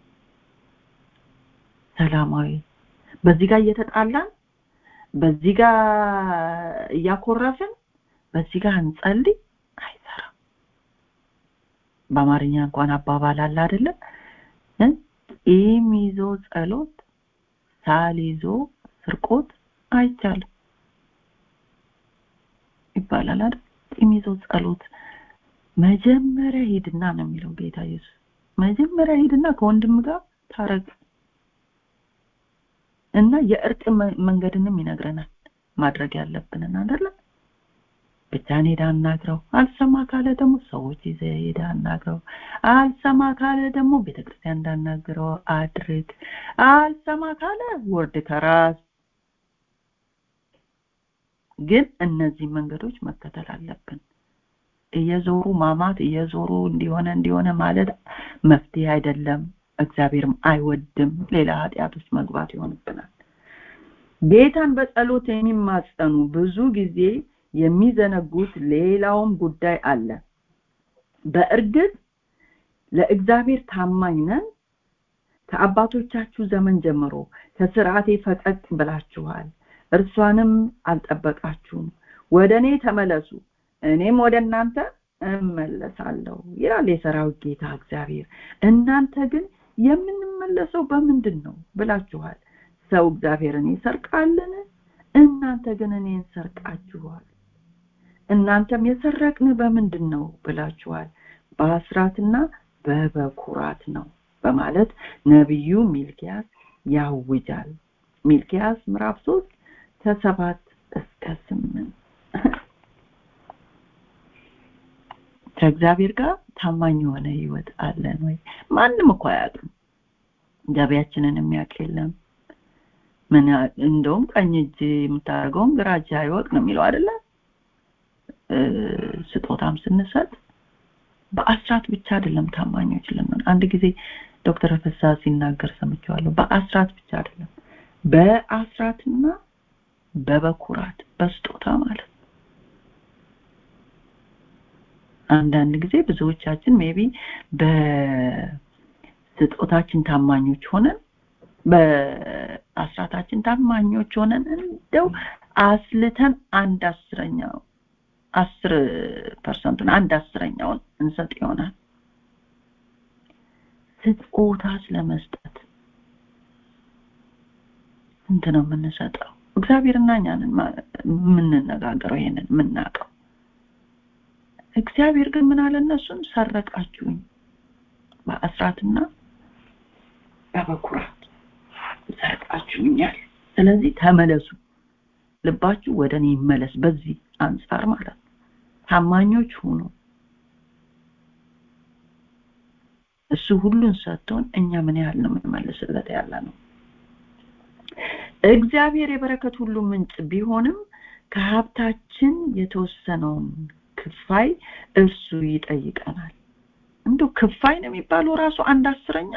ሰላማዊ በዚህ ጋር እየተጣላን በዚህ ጋር እያኮረፍን በዚህ ጋር እንጸልይ አይሰራም በአማርኛ እንኳን አባባል አለ አይደለም ቂም ይዞ ጸሎት ሳል ይዞ ስርቆት አይቻልም ይባላል አይደል ቂም ይዞ ጸሎት መጀመሪያ ሂድና ነው የሚለው ጌታ ኢየሱስ መጀመሪያ ሂድና ከወንድም ጋር ታረቅ እና የእርቅ መንገድንም ይነግረናል ማድረግ ያለብንን አይደለ ብቻን ሄዳ አናግረው አልሰማ ካለ ደግሞ ሰዎች ይዘ ሄዳ አናግረው አልሰማ ካለ ደግሞ ቤተክርስቲያን እንዳናግረው አድርግ አልሰማ ካለ ወርድ ከራስ ግን እነዚህ መንገዶች መከተል አለብን እየዞሩ ማማት እየዞሩ እንዲሆነ እንዲሆነ ማለት መፍትሄ አይደለም እግዚአብሔርም አይወድም ሌላ ኃጢአት ውስጥ መግባት ይሆንብናል ጌታን በጸሎት የሚማጸኑ ብዙ ጊዜ የሚዘነጉት ሌላውም ጉዳይ አለ በእርግጥ ለእግዚአብሔር ታማኝ ነን ከአባቶቻችሁ ዘመን ጀምሮ ከስርዓቴ ፈቀቅ ብላችኋል እርሷንም አልጠበቃችሁም ወደ እኔ ተመለሱ እኔም ወደ እናንተ እመለሳለሁ ይላል የሰራዊት ጌታ እግዚአብሔር እናንተ ግን የምንመለሰው በምንድን ነው ብላችኋል ሰው እግዚአብሔርን ይሰርቃልን እናንተ ግን እኔን ሰርቃችኋል እናንተም የሰረቅን በምንድን ነው ብላችኋል በአስራትና በበኩራት ነው በማለት ነቢዩ ሚልኪያስ ያውጃል ሚልኪያስ ምዕራፍ ሶስት ከሰባት እስከ ስምንት ከእግዚአብሔር ጋር ታማኝ የሆነ ህይወት አለን ወይ ማንም እኮ አያውቅም ገቢያችንን የሚያውቅ የለም ምን እንደውም ቀኝ እጅ የምታደርገውን ግራ እጅ አይወቅ ነው የሚለው አይደለ ስጦታም ስንሰጥ በአስራት ብቻ አይደለም ታማኞች ልንሆን አንድ ጊዜ ዶክተር ፍሳ ሲናገር ሰምቸዋለሁ በአስራት ብቻ አይደለም በአስራትና በበኩራት በስጦታ ማለት አንዳንድ ጊዜ ብዙዎቻችን ሜቢ በስጦታችን ታማኞች ሆነን በአስራታችን ታማኞች ሆነን እንደው አስልተን አንድ አስረኛው አስር ፐርሰንቱን አንድ አስረኛውን እንሰጥ ይሆናል ስጦታ ስለመስጠት ስንት ነው የምንሰጠው እግዚአብሔርና እኛንን የምንነጋገረው ይሄንን የምናውቀው እግዚአብሔር ግን ምን አለ እነሱን ሰረቃችሁኝ በአስራትና በበኩራት ሰርቃችሁኛል ስለዚህ ተመለሱ ልባችሁ ወደ እኔ ይመለስ በዚህ አንጻር ማለት ነው ታማኞች ሁኑ እሱ ሁሉን ሰጥቶን እኛ ምን ያህል ነው የምንመልስለት ያለ ነው እግዚአብሔር የበረከት ሁሉ ምንጭ ቢሆንም ከሀብታችን የተወሰነውን ክፋይ እርሱ ይጠይቀናል እንዶ ክፋይ ነው የሚባለው ራሱ አንድ አስረኛ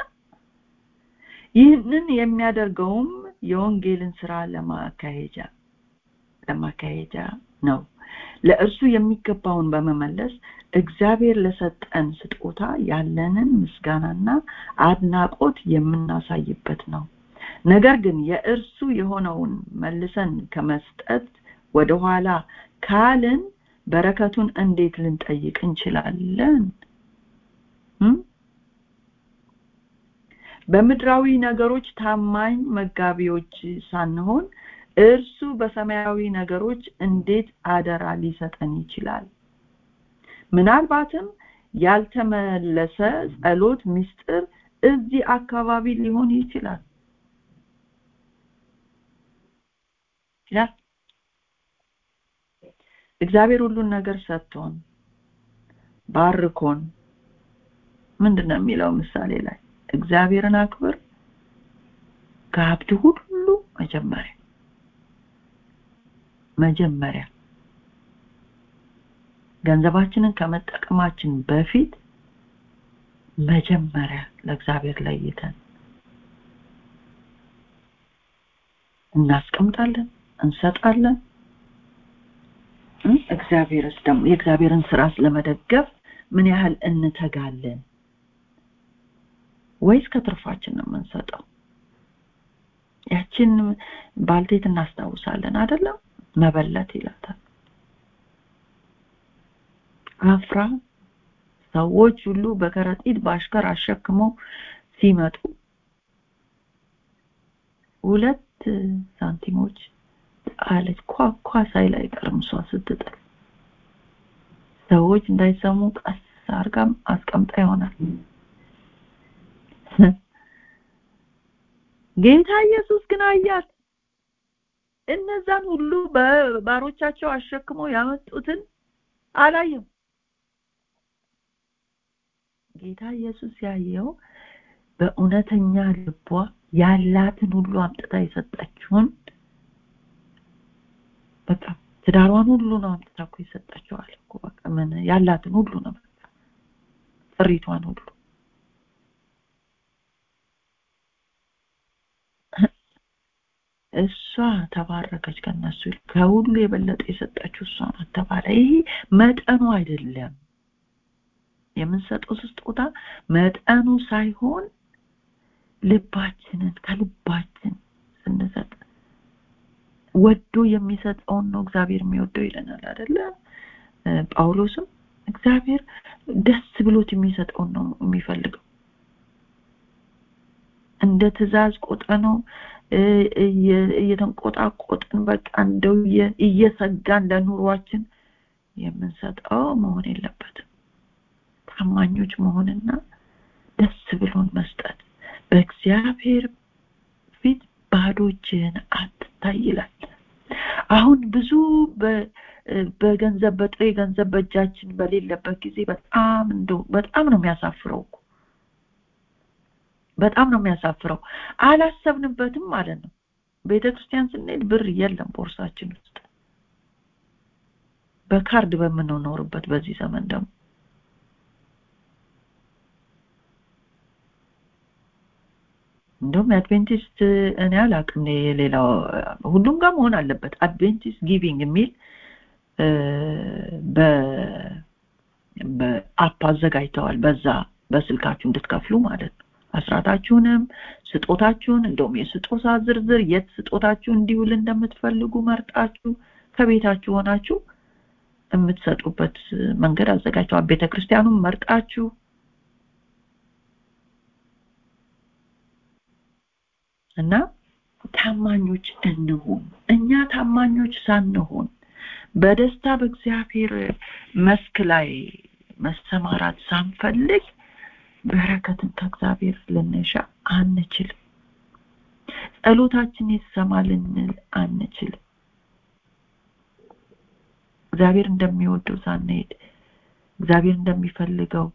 ይህንን የሚያደርገውም የወንጌልን ስራ ለማካሄጃ ለማካሄጃ ነው ለእርሱ የሚገባውን በመመለስ እግዚአብሔር ለሰጠን ስጦታ ያለንን ምስጋናና አድናቆት የምናሳይበት ነው ነገር ግን የእርሱ የሆነውን መልሰን ከመስጠት ወደኋላ ካልን በረከቱን እንዴት ልንጠይቅ እንችላለን በምድራዊ ነገሮች ታማኝ መጋቢዎች ሳንሆን እርሱ በሰማያዊ ነገሮች እንዴት አደራ ሊሰጠን ይችላል ምናልባትም ያልተመለሰ ጸሎት ምስጢር እዚህ አካባቢ ሊሆን ይችላል ያ እግዚአብሔር ሁሉን ነገር ሰጥቶን ባርኮን ምንድነው የሚለው ምሳሌ ላይ እግዚአብሔርን አክብር ከሀብት ሁሉ መጀመሪያ መጀመሪያ ገንዘባችንን ከመጠቀማችን በፊት መጀመሪያ ለእግዚአብሔር ለይተን እናስቀምጣለን እንሰጣለን እግዚአብሔርስ ደግሞ የእግዚአብሔርን ስራ ስለመደገፍ ምን ያህል እንተጋለን ወይስ ከትርፋችን ነው የምንሰጠው ያችን ባልቴት እናስታውሳለን አይደለም መበለት ይላታል አፍራ ሰዎች ሁሉ በከረጢት በአሽከር አሸክመው ሲመጡ ሁለት ሳንቲሞች ጣለች ኳኳ ሳይል አይቀርም እሷ ስትጥል ሰዎች እንዳይሰሙ ቀስ አርጋም አስቀምጣ ይሆናል ጌታ ኢየሱስ ግን አያት እነዛን ሁሉ በባሮቻቸው አሸክመው ያመጡትን አላየም ጌታ ኢየሱስ ያየው በእውነተኛ ልቧ ያላትን ሁሉ አምጥታ የሰጠችውን በቃ ትዳሯን ሁሉ ነው አምጥታ እኮ የሰጠችው አለ እኮ በቃ ምን ያላትን ሁሉ ነው በቃ ጥሪቷን ሁሉ እሷ ተባረከች ከነሱ ከሁሉ የበለጠ የሰጠችው እሷ ናት ተባለ ይሄ መጠኑ አይደለም የምንሰጠው ስጦታ መጠኑ ሳይሆን ልባችንን ከልባችን ስንሰጥ ወዶ የሚሰጠውን ነው እግዚአብሔር የሚወደው ይለናል አይደለ ጳውሎስም እግዚአብሔር ደስ ብሎት የሚሰጠውን ነው የሚፈልገው እንደ ትእዛዝ ቆጠ ነው እየተንቆጣቆጥን በቃ እንደው እየሰጋን ለኑሯችን የምንሰጠው መሆን የለበትም ታማኞች መሆንና ደስ ብሎን መስጠት በእግዚአብሔር ፊት ባዶችን አትታይ ይላል አሁን ብዙ በገንዘብ በጥሬ ገንዘብ በእጃችን በሌለበት ጊዜ በጣም እንደው በጣም ነው የሚያሳፍረው እኮ በጣም ነው የሚያሳፍረው አላሰብንበትም ማለት ነው ቤተ ክርስቲያን ስንሄድ ብር የለም ቦርሳችን ውስጥ በካርድ በምንኖርበት በዚህ ዘመን ደግሞ እንደውም የአድቬንቲስት እኔ አላቅም የሌላው ሁሉም ጋር መሆን አለበት አድቬንቲስት ጊቪንግ የሚል በአፕ አዘጋጅተዋል በዛ በስልካችሁ እንድትከፍሉ ማለት ነው አስራታችሁንም ስጦታችሁን እንደውም የስጦታ ዝርዝር የት ስጦታችሁ እንዲውል እንደምትፈልጉ መርጣችሁ ከቤታችሁ ሆናችሁ የምትሰጡበት መንገድ አዘጋጅተዋል ቤተክርስቲያኑም መርጣችሁ እና ታማኞች እንሁን እኛ ታማኞች ሳንሆን በደስታ በእግዚአብሔር መስክ ላይ መሰማራት ሳንፈልግ በረከትን ከእግዚአብሔር ልንሻ አንችልም ጸሎታችን ይሰማ ልንል አንችልም እግዚአብሔር እንደሚወደው ሳንሄድ እግዚአብሔር እንደሚፈልገው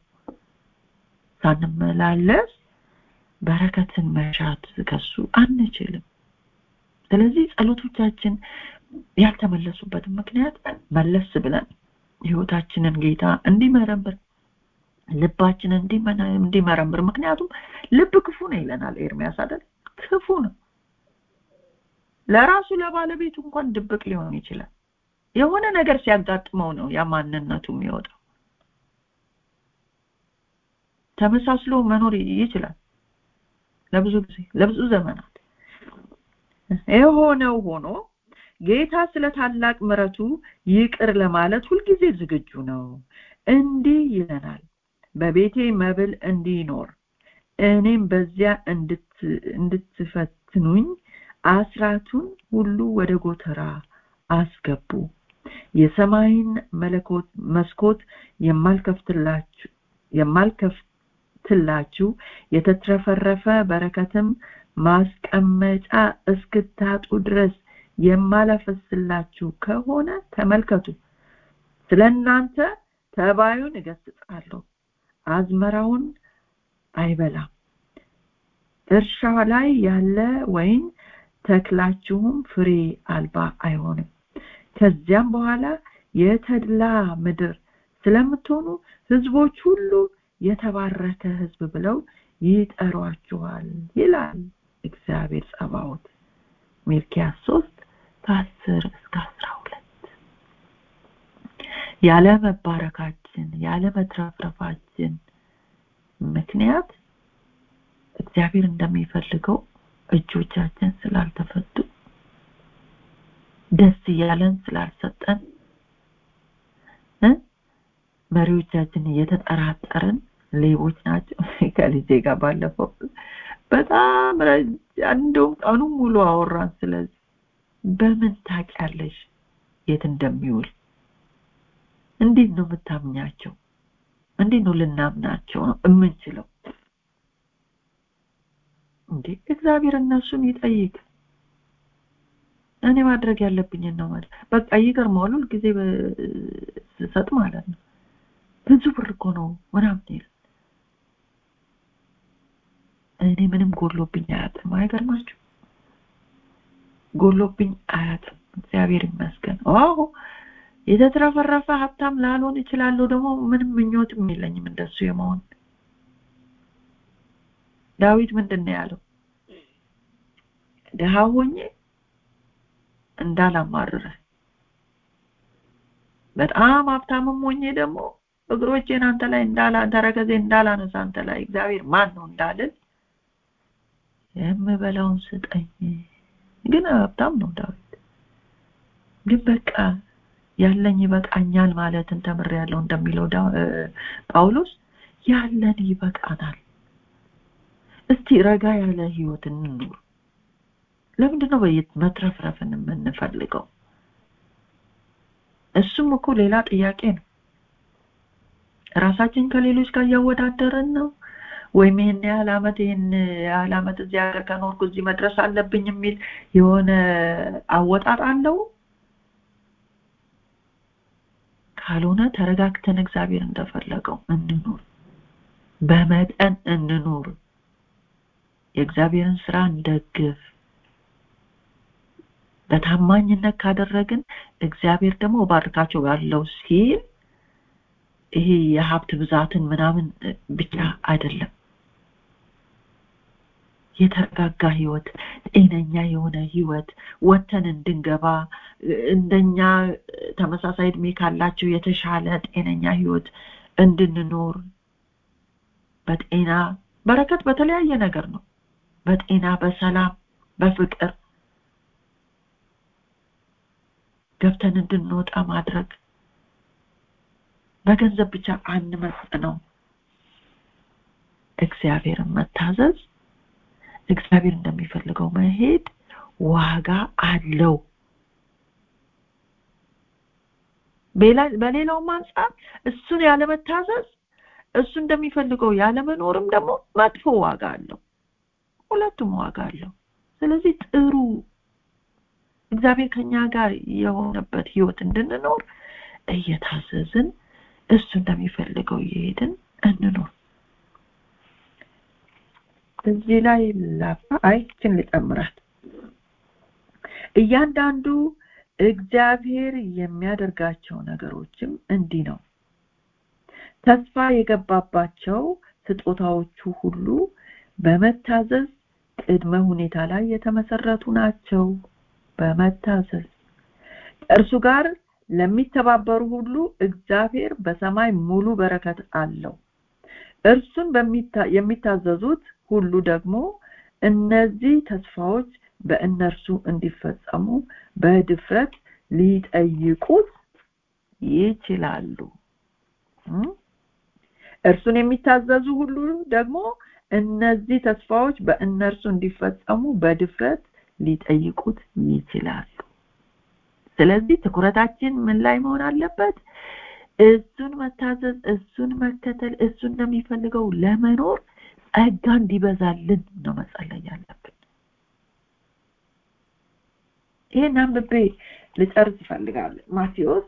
ሳንመላለስ በረከትን መሻት ከሱ አንችልም ስለዚህ ጸሎቶቻችን ያልተመለሱበትን ምክንያት መለስ ብለን ህይወታችንን ጌታ እንዲመረምር ልባችንን እንዲመረምር ምክንያቱም ልብ ክፉ ነው ይለናል ኤርሚያስ አይደል ክፉ ነው ለራሱ ለባለቤቱ እንኳን ድብቅ ሊሆን ይችላል የሆነ ነገር ሲያጋጥመው ነው ያ ማንነቱ የሚወጣው ተመሳስሎ መኖር ይችላል ለብዙ ጊዜ ለብዙ ዘመናት የሆነው ሆኖ ጌታ ስለ ታላቅ ምረቱ ይቅር ለማለት ሁልጊዜ ዝግጁ ነው እንዲህ ይለናል በቤቴ መብል እንዲኖር እኔም በዚያ እንድትፈትኑኝ አስራቱን ሁሉ ወደ ጎተራ አስገቡ የሰማይን መለኮት መስኮት የማልከፍትላችሁ የማልከፍትላችሁ የተትረፈረፈ በረከትም ማስቀመጫ እስክታጡ ድረስ የማላፈስላችሁ ከሆነ ተመልከቱ ስለ እናንተ ተባዩን እገስጻለሁ አዝመራውን አይበላም እርሻ ላይ ያለ ወይን ተክላችሁም ፍሬ አልባ አይሆንም ከዚያም በኋላ የተድላ ምድር ስለምትሆኑ ህዝቦች ሁሉ የተባረከ ህዝብ ብለው ይጠሯችኋል ይላል እግዚአብሔር ጸባዖት ሚልኪያስ 3 ከ10 እስከ 12 ያለ መባረካችን ያለ መትረፍረፋችን ምክንያት እግዚአብሔር እንደሚፈልገው እጆቻችን ስላልተፈቱ ደስ እያለን ስላልሰጠን መሪዎቻችን እየተጠራጠርን ሌቦች ናቸው ከልጄ ጋር ባለፈው በጣም እንደውም ቀኑ ሙሉ አወራን ስለዚህ በምን ታውቂያለሽ የት እንደሚውል እንዴት ነው የምታምኛቸው እንዴት ነው ልናምናቸው ነው የምንችለው እንዴ እግዚአብሔር እነሱን ይጠይቅ እኔ ማድረግ ያለብኝን ነው ማለት በቃ ይገርመዋል ሁል ጊዜ ስሰጥ ማለት ነው ብዙ ብር እኮ ነው ምናምን ይላል እኔ ምንም ጎሎብኝ አያጥም አይገርማችሁ ጎሎብኝ አያጥም እግዚአብሔር ይመስገን አዎ የተትረፈረፈ ሀብታም ላልሆን ይችላለሁ ደግሞ ምንም ምኞትም የለኝም እንደሱ የመሆን ዳዊት ምንድን ነው ያለው ድሃ ሆኜ እንዳላማርረ በጣም ሀብታምም ሆኜ ደግሞ እግሮቼን አንተ ላይ እንዳላ ተረከዜ እንዳላነሳ አንተ ላይ እግዚአብሔር ማን ነው እንዳልል የምበላውን ስጠኝ ግን ሀብታም ነው ዳዊት ግን በቃ ያለኝ ይበቃኛል ማለትን ተምሬያለሁ እንደሚለው ጳውሎስ ያለን ይበቃናል እስቲ ረጋ ያለ ህይወት እንኑር ለምንድን ነው በየት መትረፍረፍን የምንፈልገው እሱም እኮ ሌላ ጥያቄ ነው ራሳችን ከሌሎች ጋር እያወዳደርን ነው ወይም ይህን ያህል አመት ይህን ያህል አመት እዚህ ሀገር ከኖርኩ እዚህ መድረስ አለብኝ የሚል የሆነ አወጣጥ አለው ካልሆነ ተረጋግተን እግዚአብሔር እንደፈለገው እንኑር በመጠን እንኑር የእግዚአብሔርን ስራ እንደግፍ በታማኝነት ካደረግን እግዚአብሔር ደግሞ ባርካቸው ያለው ሲል ይሄ የሀብት ብዛትን ምናምን ብቻ አይደለም የተረጋጋ ህይወት ጤነኛ የሆነ ህይወት ወተን እንድንገባ እንደኛ ተመሳሳይ እድሜ ካላቸው የተሻለ ጤነኛ ህይወት እንድንኖር በጤና በረከት በተለያየ ነገር ነው በጤና በሰላም በፍቅር ገብተን እንድንወጣ ማድረግ በገንዘብ ብቻ አንመጥ ነው እግዚአብሔርን መታዘዝ እግዚአብሔር እንደሚፈልገው መሄድ ዋጋ አለው በሌላውም አንጻር እሱን ያለመታዘዝ እሱ እንደሚፈልገው ያለመኖርም ደግሞ መጥፎ ዋጋ አለው ሁለቱም ዋጋ አለው ስለዚህ ጥሩ እግዚአብሔር ከኛ ጋር የሆነበት ህይወት እንድንኖር እየታዘዝን እሱ እንደሚፈልገው እየሄድን እንኖር እዚህ ላይ ላፋ አይችን ልጨምራት እያንዳንዱ እግዚአብሔር የሚያደርጋቸው ነገሮችም እንዲህ ነው ተስፋ የገባባቸው ስጦታዎቹ ሁሉ በመታዘዝ ቅድመ ሁኔታ ላይ የተመሰረቱ ናቸው በመታዘዝ እርሱ ጋር ለሚተባበሩ ሁሉ እግዚአብሔር በሰማይ ሙሉ በረከት አለው እርሱን የሚታዘዙት ሁሉ ደግሞ እነዚህ ተስፋዎች በእነርሱ እንዲፈጸሙ በድፍረት ሊጠይቁት ይችላሉ እርሱን የሚታዘዙ ሁሉ ደግሞ እነዚህ ተስፋዎች በእነርሱ እንዲፈጸሙ በድፍረት ሊጠይቁት ይችላሉ ስለዚህ ትኩረታችን ምን ላይ መሆን አለበት እሱን መታዘዝ እሱን መከተል እሱ እንደሚፈልገው ለመኖር ጸጋ እንዲበዛልን ነው መጸለይ ያለብን ይህን አንብቤ ልጨርስ ይፈልጋል ማቴዎስ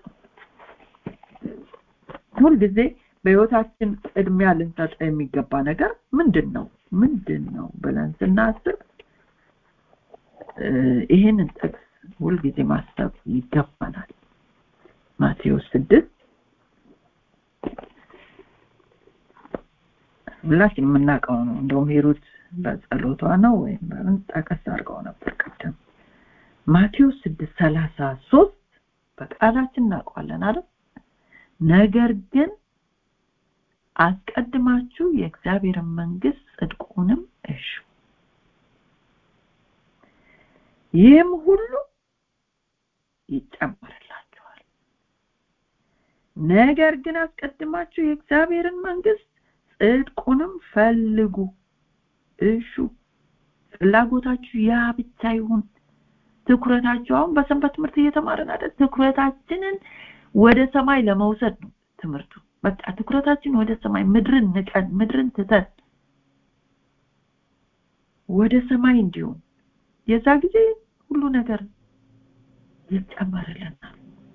ሁልጊዜ በህይወታችን ቅድሚያ ልንሰጠ የሚገባ ነገር ምንድን ነው ምንድን ነው ብለን ስናስብ ይህንን ጥቅስ ሁልጊዜ ማሰብ ይገባናል ማቴዎስ ስድስት ሁላችን የምናውቀው ነው እንደውም ሂሩት በጸሎቷ ነው ወይም በምን ጠቀስ አድርገው ነበር ቀደም ማቴዎስ ስድስት ሰላሳ ሶስት በቃላችን እናውቀዋለን አይደል ነገር ግን አስቀድማችሁ የእግዚአብሔርን መንግስት ጽድቁንም እሹ ይህም ሁሉ ይጨመርላችኋል ነገር ግን አስቀድማችሁ የእግዚአብሔርን መንግስት ጽድቁንም ፈልጉ እሹ ፍላጎታችሁ ያ ብቻ ይሁን ትኩረታችሁ አሁን በሰንበት ትምህርት እየተማረን አይደል ትኩረታችንን ወደ ሰማይ ለመውሰድ ነው ትምህርቱ በቃ ትኩረታችን ወደ ሰማይ ምድርን ንቀን ምድርን ትተን ወደ ሰማይ እንዲሁም የዛ ጊዜ ሁሉ ነገር ይጨመርልናል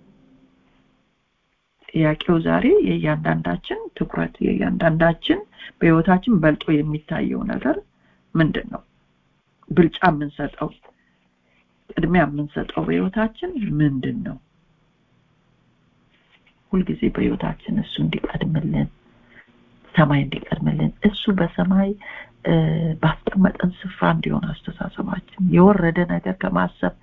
ጥያቄው ዛሬ የእያንዳንዳችን ትኩረት የእያንዳንዳችን በህይወታችን በልጦ የሚታየው ነገር ምንድን ነው ብልጫ የምንሰጠው ቅድሚያ የምንሰጠው በህይወታችን ምንድን ነው ሁልጊዜ በህይወታችን እሱ እንዲቀድምልን ሰማይ እንዲቀድምልን እሱ በሰማይ ባስቀመጠን ስፍራ እንዲሆን አስተሳሰባችን የወረደ ነገር ከማሰብ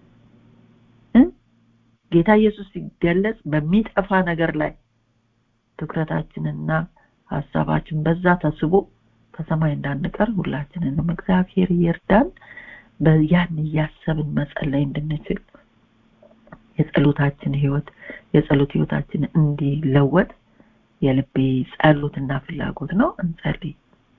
ጌታ ኢየሱስ ሲገለጽ በሚጠፋ ነገር ላይ ትኩረታችንና ሀሳባችን በዛ ተስቦ ከሰማይ እንዳንቀር ሁላችንንም እግዚአብሔር ይርዳን ያን እያሰብን መጸለይ እንድንችል የጸሎታችን ህይወት የጸሎት ህይወታችን እንዲለወጥ የልቤ ጸሎትና ፍላጎት ነው እንጸልይ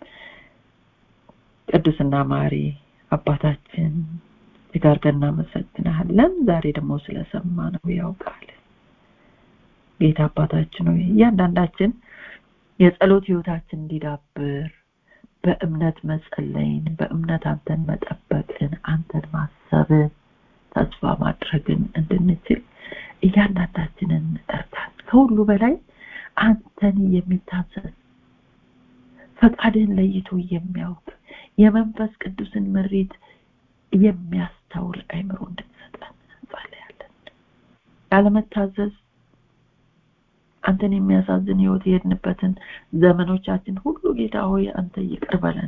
ቅዱስና ማሪ አባታችን ጋር እናመሰግናለን ዛሬ ደግሞ ስለሰማ ነው ያውቃል ጌታ አባታችን ሆይ እያንዳንዳችን የጸሎት ህይወታችን እንዲዳብር በእምነት መጸለይን በእምነት አንተን መጠበቅን አንተን ማሰብን ተስፋ ማድረግን እንድንችል እያንዳንዳችንን እርዳን ከሁሉ በላይ አንተን የሚታዘዝ ፈቃድህን ለይቶ የሚያውቅ የመንፈስ ቅዱስን ምሪት የሚያስተውል አይምሮ እንድትሰጠን እንጸልያለን ያለመታዘዝ አንተን የሚያሳዝን ህይወት የሄድንበትን ዘመኖቻችን ሁሉ ጌታ ሆይ አንተ ይቅር በለን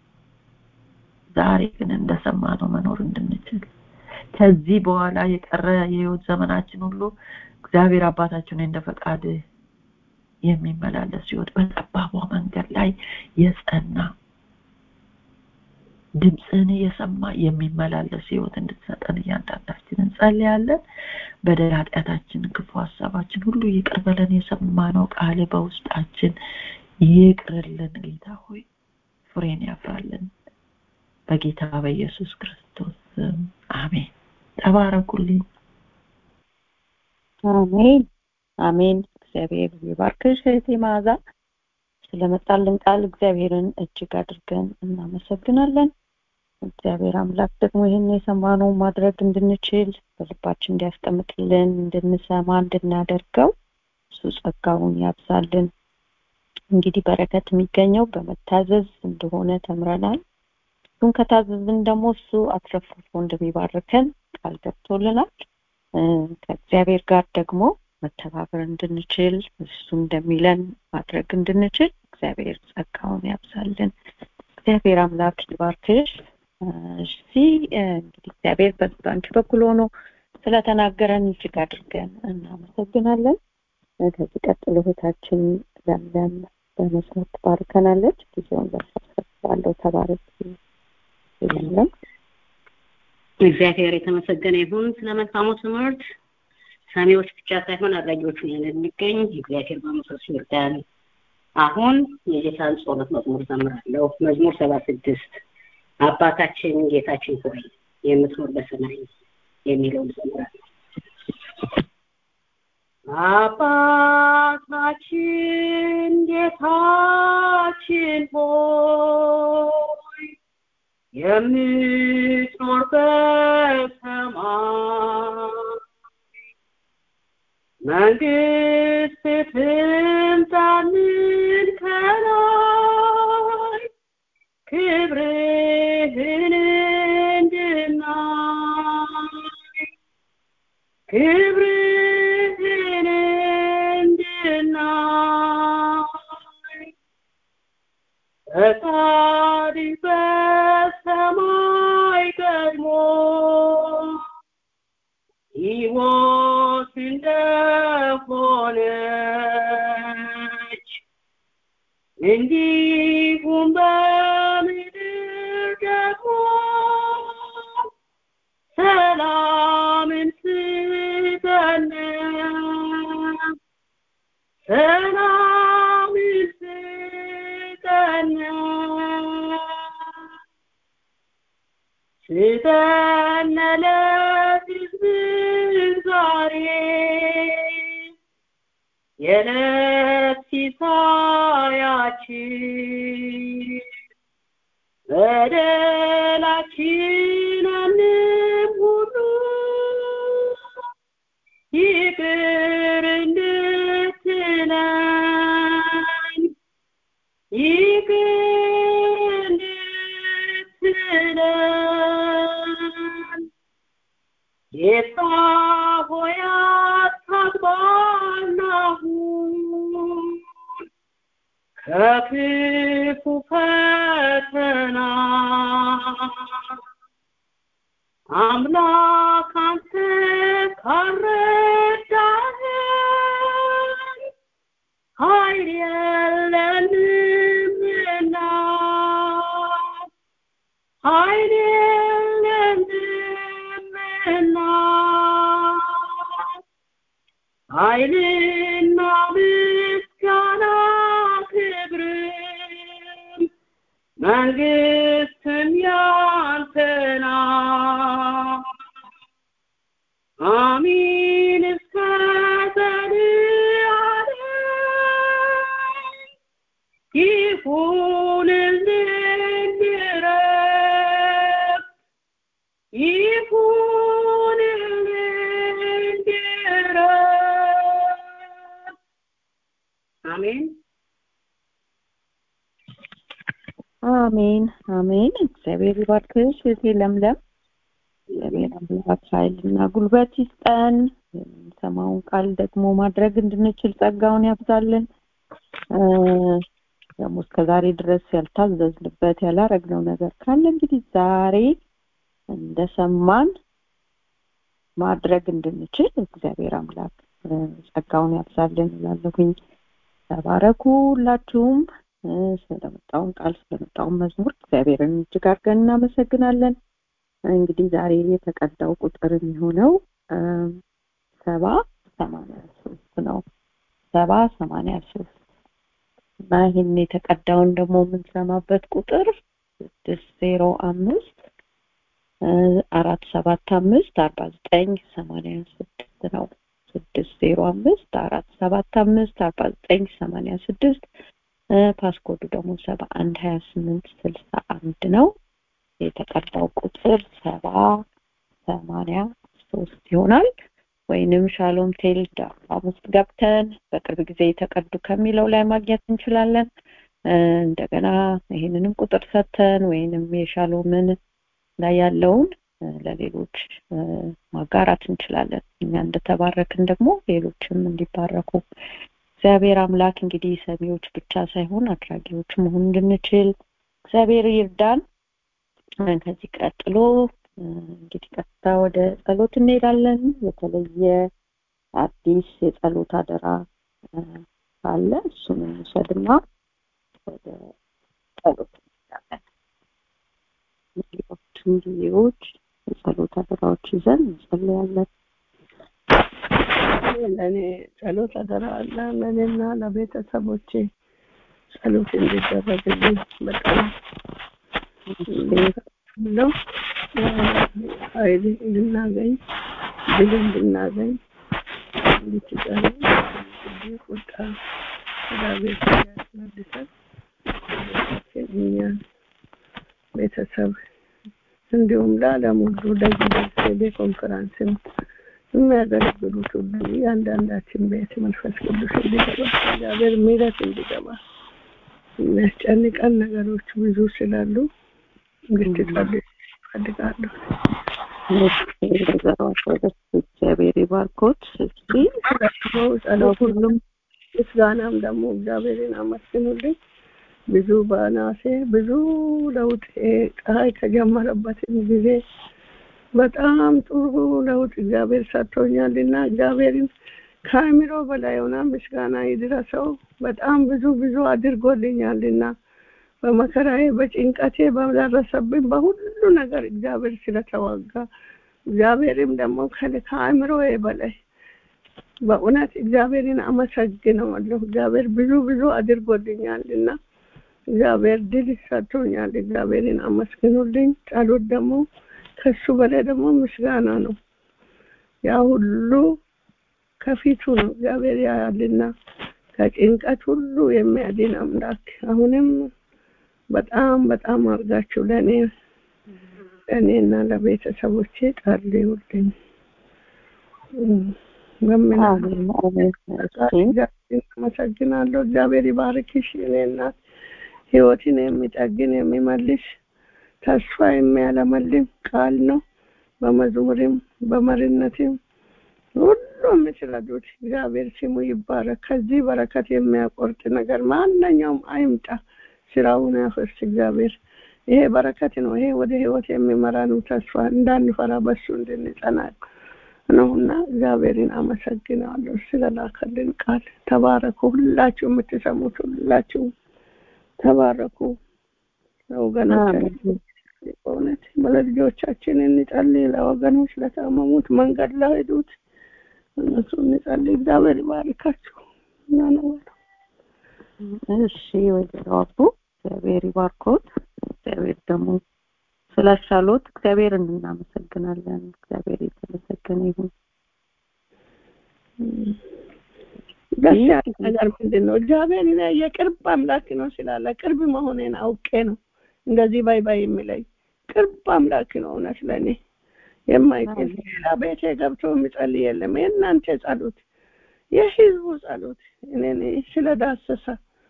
ዛሬ ግን እንደሰማ ነው መኖር እንድንችል ከዚህ በኋላ የቀረ የህይወት ዘመናችን ሁሉ እግዚአብሔር አባታችን እንደ ፈቃድ የሚመላለስ ህይወት በጠባቧ መንገድ ላይ የጸና ድምፅህን የሰማ የሚመላለስ ህይወት እንድትሰጠን እያንዳንዳችን እንጸልያለን በደል ኃጢአታችን ክፉ ሀሳባችን ሁሉ ይቅር በለን የሰማነው ቃል በውስጣችን ይቅርልን ጌታ ሆይ ፍሬን ያፍራልን በጌታ በኢየሱስ ክርስቶስ አሜን ተባረኩልኝ አሜን አሜን እግዚአብሔር ይባርክሽ እህቴ መዓዛ ስለመጣልን ቃል እግዚአብሔርን እጅግ አድርገን እናመሰግናለን እግዚአብሔር አምላክ ደግሞ ይህን የሰማነው ማድረግ እንድንችል በልባችን እንዲያስቀምጥልን እንድንሰማ እንድናደርገው እሱ ጸጋውን ያብዛልን እንግዲህ በረከት የሚገኘው በመታዘዝ እንደሆነ ተምረናል እሱን ከታዘዝን ደግሞ እሱ አትረፍርፎ እንደሚባርከን ቃል ገብቶልናል ከእግዚአብሔር ጋር ደግሞ መተባበር እንድንችል እሱ እንደሚለን ማድረግ እንድንችል እግዚአብሔር ጸጋውን ያብዛልን እግዚአብሔር አምላክ ይባርክሽ እሺ እንግዲህ እግዚአብሔር በአንቺ በኩል ሆኖ ስለተናገረን እጅግ አድርገን እናመሰግናለን ከዚህ ቀጥሎ እህታችን ለምለም በመስመር ትባርከናለች ጊዜውን ለሳሰባለው ተባረክ ለምለም እግዚአብሔር የተመሰገነ ይሁን ስለ መልካሙ ትምህርት ሰሚዎች ብቻ ሳይሆን አድራጊዎች ነን እንገኝ እግዚአብሔር በመንፈሱ ይርዳን አሁን የጌታን ጸሎት መዝሙር ዘምራለሁ መዝሙር ሰባ ስድስት አባታችን ጌታችን ሆይ የምትኖር በሰማይ የሚለውን ዘምራለሁ አባታችን ጌታችን ሆይ የምትኖር በሰማይ መንግስት ትምጣልን ከላይ ክብርህን እንድናይ ክብርህን እንድናይ ፈቃድ በሰማይ ቀድሞ ሕይወት እንደሆነች እንዲሁም በምድር ደግሞ ሰላምን ስጠን ሰላምን ስጠን ስጠን ለሕዝብ ዛሬ የዕለት ሲሳያችን በደላችንንም ሁሉ ይቅር እንድትለን ይቅር እንድትለን ጌታ ሆይ አታግባን አሁን ከክፉ ፈተና አምላክ አንተ ካረዳህን ኃይል የለንምና ኃይል የለንምና ኃይልና ምስጋና ክብርም መንግስትም ያንተ ናት አሚን እስከ ዘላለም ይሁንልን ድረስ ይሁንልን ድረስ አሜን አሜን አሜን እግዚአብሔር ይባርክሽ እህቴ ለምለም እግዚአብሔር አምላክ ኃይልና ጉልበት ይስጠን የምንሰማውን ቃል ደግሞ ማድረግ እንድንችል ጸጋውን ያብዛልን ደግሞ እስከ ዛሬ ድረስ ያልታዘዝንበት ያላረግነው ነገር ካለ እንግዲህ ዛሬ እንደሰማን ማድረግ እንድንችል እግዚአብሔር አምላክ ጸጋውን ያብዛልን እላለሁኝ ተባረኩ ሁላችሁም ስለመጣውን ቃል ስለመጣውን መዝሙር እግዚአብሔርን እጅግ አድርገን እናመሰግናለን እንግዲህ ዛሬ የተቀዳው ቁጥር የሚሆነው ሰባ ሰማንያ ሶስት ነው ሰባ ሰማንያ ሶስት እና ይህን የተቀዳውን ደግሞ የምንሰማበት ቁጥር ስድስት ዜሮ አምስት አራት ሰባት አምስት አርባ ዘጠኝ ሰማንያ ስድስት ነው ስድስት ስድስት ዜሮ አምስት አራት ሰባት አምስት አርባ ዘጠኝ ሰማንያ ስድስት ፓስኮዱ ደግሞ ሰባ አንድ ሀያ ስምንት ስልሳ አንድ ነው የተቀዳው ቁጥር ሰባ ሰማንያ ሶስት ይሆናል ወይንም ሻሎም ቴል ዳም ውስጥ ገብተን በቅርብ ጊዜ የተቀዱ ከሚለው ላይ ማግኘት እንችላለን እንደገና ይህንንም ቁጥር ሰተን ወይንም የሻሎምን ላይ ያለውን ለሌሎች ማጋራት እንችላለን እኛ እንደተባረክን ደግሞ ሌሎችም እንዲባረኩ እግዚአብሔር አምላክ እንግዲህ ሰሚዎች ብቻ ሳይሆን አድራጊዎች መሆን እንድንችል እግዚአብሔር ይርዳን ከዚህ ቀጥሎ እንግዲህ ቀጥታ ወደ ጸሎት እንሄዳለን የተለየ አዲስ የጸሎት አደራ አለ እሱን እንውሰድና ወደ ጸሎት እንሄዳለን ሌሎችን ጊዜዎች የጸሎት አደራዎች ይዘን እንጸልያለን ለእኔ ጸሎት አደራ አለ ለእኔና ለቤተሰቦቼ ጸሎት እንዲደረግልኝ በጣም ነው ኃይል እንድናገኝ ድል እንድናገኝ እንድትጠሩ ቁጣ እግዚአብሔር ያስመልሰን እኛን ቤተሰብ እንዲሁም ለዓለም ሁሉ ለጊዜ ኮንፈራንስም የሚያገለግሉት ሁሉ እያንዳንዳችን ቤት መንፈስ ቅዱስ እንዲገባ እግዚአብሔር ምሕረት እንዲገባ የሚያስጨንቀን ነገሮች ብዙ ስላሉ እንድትጸልዩ እፈልጋለሁ። እግዚአብሔር ይባርኮት። እስኪ ጸሎት ሁሉም ምስጋናም ደግሞ እግዚአብሔርን አመስግኑልኝ። ብዙ በናሴ ብዙ ለውጥ ፀሐይ ከጀመረበትም ጊዜ በጣም ጥሩ ለውጥ እግዚአብሔር ሰጥቶኛልና እግዚአብሔርን ከአእምሮ በላይ የሆነ ምስጋና ይድረሰው። በጣም ብዙ ብዙ አድርጎልኛልና በመከራዬ በጭንቀቴ በደረሰብኝ በሁሉ ነገር እግዚአብሔር ስለተዋጋ እግዚአብሔርም ደግሞ ከአእምሮዬ በላይ በእውነት እግዚአብሔርን አመሰግነዋለሁ። እግዚአብሔር ብዙ ብዙ አድርጎልኛልና እግዚአብሔር ድል ሰጥቶኛል። እግዚአብሔርን አመስግኑልኝ። ጸሎት ደግሞ ከሱ በላይ ደግሞ ምስጋና ነው። ያ ሁሉ ከፊቱ ነው እግዚአብሔር ያያልና ከጭንቀት ሁሉ የሚያድን አምላክ አሁንም በጣም በጣም አድርጋችሁ ለእኔ ለእኔና ለቤተሰቦቼ ጸልዩልኝ። አመሰግናለሁ። እግዚአብሔር ይባርክሽ እኔ እናት ህይወትን የሚጠግን የሚመልስ ተስፋ የሚያለመልም ቃል ነው። በመዝሙርም በመሪነትም ሁሉ የምትረዱት እግዚአብሔር ስሙ ይባረክ። ከዚህ በረከት የሚያቆርጥ ነገር ማንኛውም አይምጣ፣ ስራውን ያፈርስ እግዚአብሔር። ይሄ በረከት ነው። ይሄ ወደ ህይወት የሚመራ ነው። ተስፋ እንዳንፈራ በሱ እንድንጸና ነውና እግዚአብሔርን አመሰግናለሁ ስለላከልን ቃል። ተባረኩ። ሁላችሁ የምትሰሙት ሁላችሁ ተባረኩ። ለወገኖቻችን በእውነት ለልጆቻችን እንጸልይ። ለወገኖች ለታመሙት መንገድ ላይ ሄዱት እነሱ እንጸልይ። እግዚአብሔር ይባርካችሁ። እናነዋለሁ። እሺ ወይዘሮ አቡ እግዚአብሔር ይባርኮት። እግዚአብሔር ደግሞ ስላሻሎት እግዚአብሔር እናመሰግናለን። እግዚአብሔር የተመሰገነ ይሁን። ደስ ያለ ነገር ምንድን ነው? እግዚአብሔር እኔ የቅርብ አምላክ ነው ስላለ ቅርብ መሆኔን አውቄ ነው እንደዚህ ባይ ባይ የሚለኝ ቅርብ አምላክ ነው። እውነት ለእኔ የማይገል ሌላ ቤቴ ገብቶ የሚጸልይ የለም። የእናንተ ጸሎት፣ የህዝቡ ጸሎት እኔን ስለዳሰሰ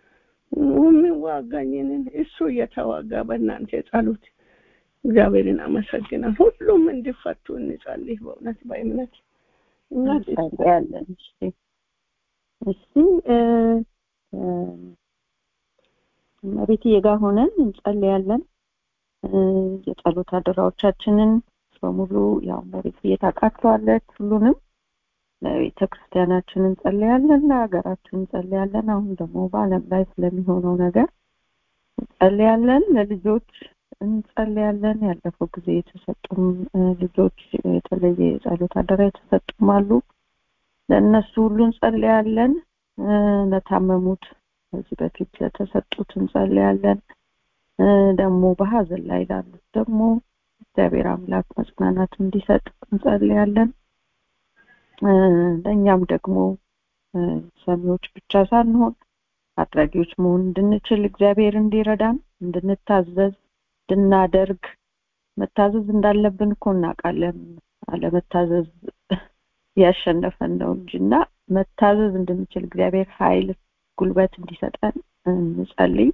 የሚዋጋኝንን እሱ እየተዋጋ በእናንተ ጸሎት እግዚአብሔርን አመሰግናል። ሁሉም እንዲፈቱ እንጸልይ። በእውነት በእምነት እምነት እንጸልያለን። እሺ እስቲ እመቤትዬ ጋር ሆነን እንጸልያለን። የጸሎት አደራዎቻችንን በሙሉ ያው እመቤትዬ ታውቃቸዋለች ሁሉንም ለቤተ ክርስቲያናችን እንጸልያለን፣ ለሀገራችን እንጸልያለን። አሁን ደግሞ በዓለም ላይ ስለሚሆነው ነገር እንጸልያለን። ለልጆች እንጸልያለን። ያለፈው ጊዜ የተሰጡም ልጆች የተለየ የጸሎት አደራ የተሰጡም አሉ። ለእነሱ ሁሉ እንጸልያለን። ለታመሙት ከዚህ በፊት ለተሰጡት እንጸልያለን። ደግሞ በሀዘን ላይ ላሉት ደግሞ እግዚአብሔር አምላክ መጽናናት እንዲሰጥ እንጸልያለን። ለእኛም ደግሞ ሰሚዎች ብቻ ሳንሆን አድራጊዎች መሆን እንድንችል እግዚአብሔር እንዲረዳን እንድንታዘዝ እንድናደርግ መታዘዝ እንዳለብን እኮ እናውቃለን አለመታዘዝ ያሸነፈን ነው እንጂ እና መታዘዝ እንድንችል እግዚአብሔር ኃይል ጉልበት እንዲሰጠን እንጸልይ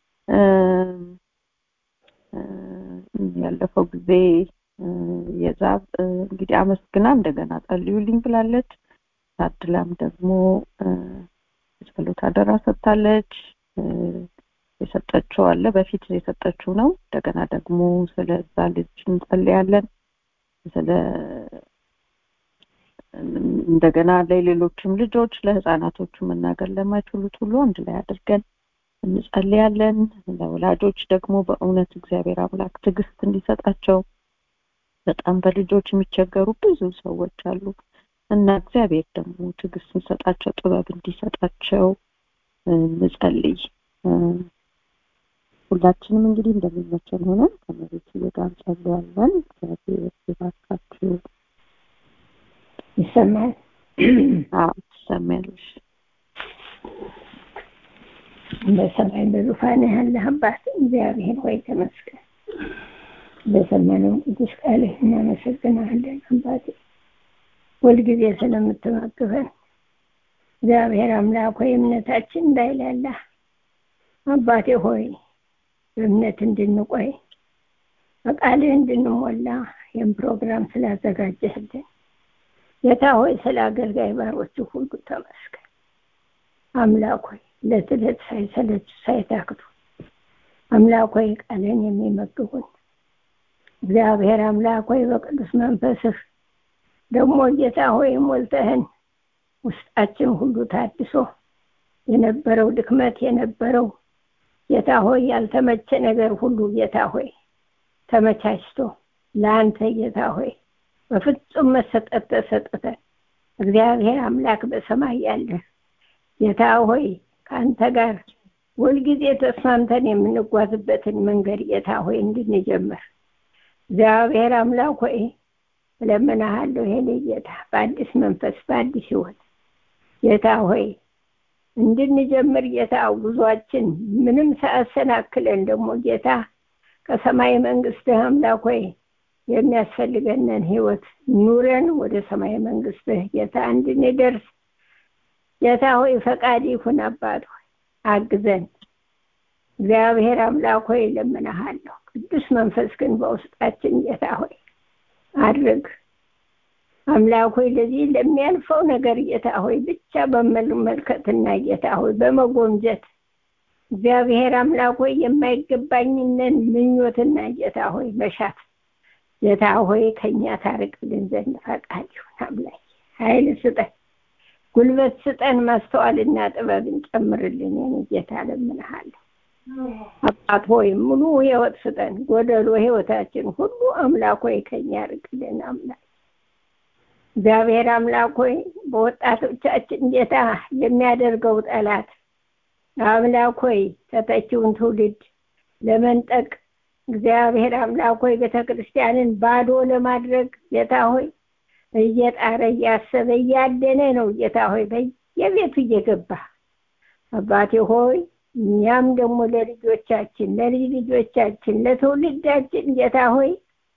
ያለፈው ጊዜ የዛብ እንግዲህ አመስግና እንደገና ጸልዩልኝ ብላለች ታድላም ደግሞ የጸሎት አደራ ሰጥታለች የሰጠችው አለ በፊት የሰጠችው ነው እንደገና ደግሞ ስለዛ ልጅ እንጸልያለን ስለ እንደገና ለሌሎችም ልጆች ለህፃናቶቹ መናገር ለማይችሉት ሁሉ አንድ ላይ አድርገን እንጸልያለን ለወላጆች ደግሞ በእውነት እግዚአብሔር አምላክ ትዕግስት እንዲሰጣቸው በጣም በልጆች የሚቸገሩ ብዙ ሰዎች አሉ እና እግዚአብሔር ደግሞ ትዕግስት እንሰጣቸው ጥበብ እንዲሰጣቸው እንጸልይ ሁላችንም እንግዲህ እንደሚመቸን ሆነን ከመሬት ጋር እንጸልያለን እግዚአብሔር ይባርካችሁ ይሰማል አዎ ትሰሚያለሽ በሰማይ በዙፋን ያለ አባት እግዚአብሔር ሆይ ተመስገን በሰማነው ቅዱስ ቃልህ እናመሰግናለን አባቴ ሁልጊዜ ስለምትመግበን እግዚአብሔር አምላክ ሆይ እምነታችን እንዳይላላ አባቴ ሆይ በእምነት እንድንቆይ በቃልህ እንድንሞላ ይህን ፕሮግራም ስላዘጋጀህልን ጌታ ሆይ ስለ አገልጋይ ባሮች ሁሉ ተመስገን አምላክ ሆይ ዕለት ዕለት ሳይሰለች ሳይታክቱ አምላክ ሆይ ቃልን የሚመግቡን እግዚአብሔር አምላክ ሆይ በቅዱስ መንፈስህ ደግሞ ጌታ ሆይ ሞልተህን ውስጣችን ሁሉ ታድሶ የነበረው ድክመት የነበረው ጌታ ሆይ ያልተመቸ ነገር ሁሉ ጌታ ሆይ ተመቻችቶ ለአንተ ጌታ ሆይ በፍጹም መሰጠት ተሰጥተን እግዚአብሔር አምላክ በሰማይ ያለ ጌታ ሆይ ከአንተ ጋር ሁልጊዜ ተስማምተን የምንጓዝበትን መንገድ ጌታ ሆይ እንድንጀምር እግዚአብሔር አምላክ ሆይ እለምናሃለሁ ይሄኔ ጌታ በአዲስ መንፈስ በአዲስ ህይወት ጌታ ሆይ እንድንጀምር ጌታ ጉዟችን ምንም ሳያሰናክለን ደግሞ ጌታ ከሰማይ መንግስትህ አምላክ ሆይ የሚያስፈልገንን ህይወት ኑረን ወደ ሰማይ መንግስትህ ጌታ እንድንደርስ ጌታ ሆይ ፈቃድ ይሁን አባት ሆይ አግዘን እግዚአብሔር አምላክ ሆይ ለምናሃለሁ ቅዱስ መንፈስ ግን በውስጣችን ጌታ ሆይ አድርግ አምላክ ሆይ ለዚህ ለሚያልፈው ነገር ጌታ ሆይ ብቻ በመመልከትና ጌታ ሆይ በመጎምጀት እግዚአብሔር አምላክ ሆይ የማይገባኝንን ምኞትና ጌታ ሆይ መሻት ጌታ ሆይ ከኛ ታርቅልን ዘንድ ፈቃድ ይሁን አምላክ ኃይል ስጠን ጉልበት ስጠን ማስተዋልና ጥበብን ጨምርልን የኔ ጌታ ለምንሃለሁ አባት ሆይ ሙሉ ህይወት ስጠን ጎደሎ ህይወታችን ሁሉ አምላክ ሆይ ከኛ ርቅልን አምላክ እግዚአብሔር አምላክ ሆይ በወጣቶቻችን ጌታ የሚያደርገው ጠላት አምላክ ሆይ ተተኪውን ትውልድ ለመንጠቅ እግዚአብሔር አምላክ ሆይ ቤተ ክርስቲያንን ባዶ ለማድረግ ጌታ ሆይ እየጣረ እያሰበ እያደነ ነው ጌታ ሆይ በየቤቱ እየገባ አባቴ ሆይ እኛም ደግሞ ለልጆቻችን ለልጅ ልጆቻችን ለትውልዳችን ጌታ ሆይ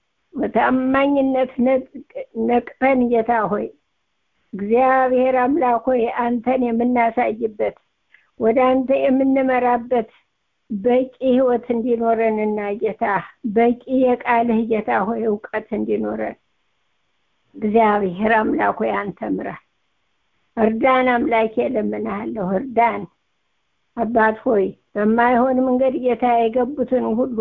በታማኝነት ነቅተን ጌታ ሆይ እግዚአብሔር አምላክ ሆይ አንተን የምናሳይበት ወደ አንተ የምንመራበት በቂ ህይወት እንዲኖረንና ጌታ በቂ የቃልህ ጌታ ሆይ እውቀት እንዲኖረን እግዚአብሔር አምላክ ሆይ አንተ ምራን እርዳን አምላኬ ለምንሃለሁ እርዳን አባት ሆይ በማይሆን መንገድ ጌታ የገቡትን ሁሉ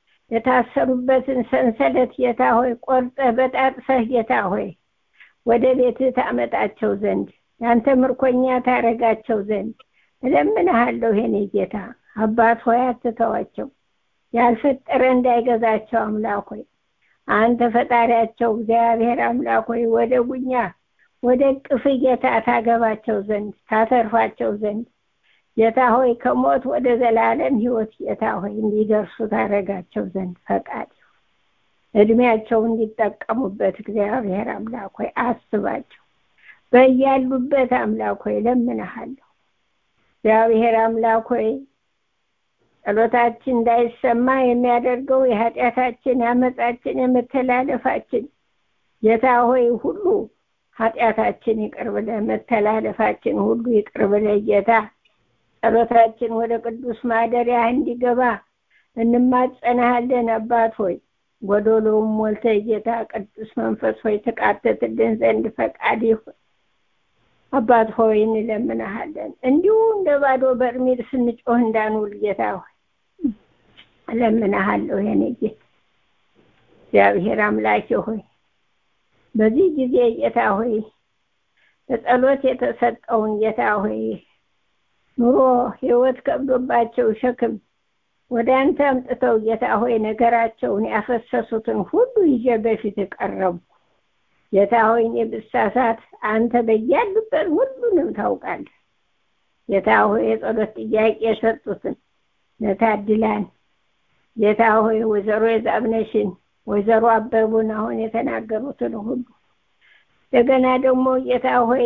የታሰሩበትን ሰንሰለት ጌታ ሆይ ቆርጠህ በጣጥሰህ ጌታ ሆይ ወደ ቤትህ ታመጣቸው ዘንድ ያንተ ምርኮኛ ታረጋቸው ዘንድ እለምንሃለሁ የኔ ጌታ አባት ሆይ አትተዋቸው ያልፈጠረ እንዳይገዛቸው አምላክ ሆይ አንተ ፈጣሪያቸው እግዚአብሔር አምላክ ሆይ ወደ ጉኛ ወደ ቅፍ ጌታ ታገባቸው ዘንድ ታተርፋቸው ዘንድ ጌታ ሆይ ከሞት ወደ ዘላለም ህይወት ጌታ ሆይ እንዲደርሱ ታረጋቸው ዘንድ ፈቃድ እድሜያቸው እንዲጠቀሙበት እግዚአብሔር አምላክ ሆይ አስባቸው በያሉበት አምላክ ሆይ ለምንሃለሁ። እግዚአብሔር አምላክ ሆይ ጸሎታችን እንዳይሰማ የሚያደርገው የኃጢአታችን፣ የአመፃችን፣ የመተላለፋችን ጌታ ሆይ ሁሉ ኃጢአታችን ይቅር ብለህ መተላለፋችን ሁሉ ይቅር ብለህ ጌታ ጸሎታችን ወደ ቅዱስ ማደሪያ እንዲገባ እንማጸናሃለን። አባት ሆይ ጎዶሎውም ሞልተህ ጌታ ቅዱስ መንፈስ ሆይ ትቃተትልን ዘንድ ፈቃድ ይሁን። አባት ሆይ እንለምንሃለን። እንዲሁ እንደ ባዶ በርሜል ስንጮህ እንዳንውል ጌታ ሆይ እለምንሃለሁ። የኔ ጌታ እግዚአብሔር አምላኬ ሆይ በዚህ ጊዜ ጌታ ሆይ በጸሎት የተሰጠውን ጌታ ሆይ ኑሮ ህይወት ከብዶባቸው ሸክም ወደ አንተ አምጥተው ጌታ ሆይ ነገራቸውን ያፈሰሱትን ሁሉ ይዤ በፊት ቀረቡ። ጌታ ሆይ እኔ ብሳሳት አንተ በያሉበት ሁሉንም ታውቃለህ። ጌታ ሆይ የጸሎት ጥያቄ የሰጡትን ነታድላን ጌታ ሆይ ወይዘሮ የዛብነሽን ወይዘሮ አበቡን አሁን የተናገሩትን ሁሉ እንደገና ደግሞ ጌታ ሆይ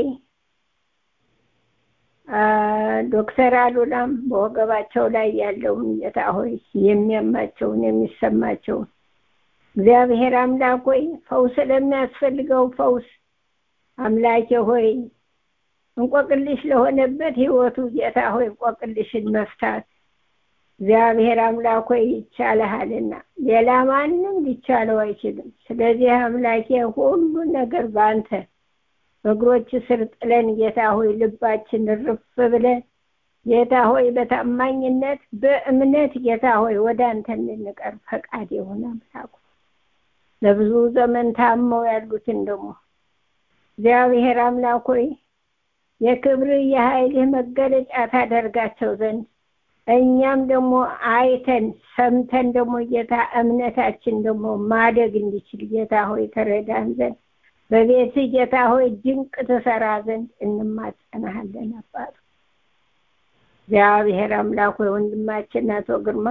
ዶክተር አሉላም በወገባቸው ላይ ያለውን ጌታ ሆይ የሚያማቸውን የሚሰማቸውን እግዚአብሔር አምላክ ሆይ ፈውስ ለሚያስፈልገው ፈውስ አምላኬ ሆይ እንቆቅልሽ ለሆነበት ህይወቱ ጌታ ሆይ እንቆቅልሽን መፍታት እግዚአብሔር አምላክ ሆይ ይቻልሃልና ሌላ ማንም ሊቻለው አይችልም። ስለዚህ አምላኬ ሁሉን ነገር በአንተ በእግሮች ስር ጥለን ጌታ ሆይ ልባችን ርፍ ብለን ጌታ ሆይ በታማኝነት በእምነት ጌታ ሆይ ወደ አንተ እንድንቀርብ ፈቃድ የሆነ አምላኩ ለብዙ ዘመን ታመው ያሉትን ደግሞ እግዚአብሔር አምላክ ሆይ የክብር የኃይልህ መገለጫ ታደርጋቸው ዘንድ እኛም ደግሞ አይተን ሰምተን ደግሞ ጌታ እምነታችን ደግሞ ማደግ እንዲችል ጌታ ሆይ ተረዳን ዘንድ በቤት ጌታ ሆይ ድንቅ ትሰራ ዘንድ እንማጸናሃለን። አባቱ እግዚአብሔር አምላክ ሆይ ወንድማችን አቶ ግርማ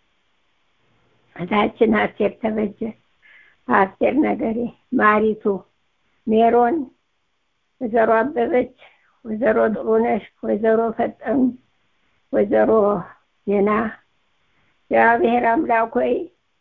እታችን አስቴር ተበጀ፣ አስቴር ነገሬ፣ ማሪቱ፣ ሜሮን፣ ወይዘሮ አበበች፣ ወይዘሮ ጥሩነሽ፣ ወይዘሮ ፈጠኑ፣ ወይዘሮ ዜና እግዚአብሔር አምላክ ሆይ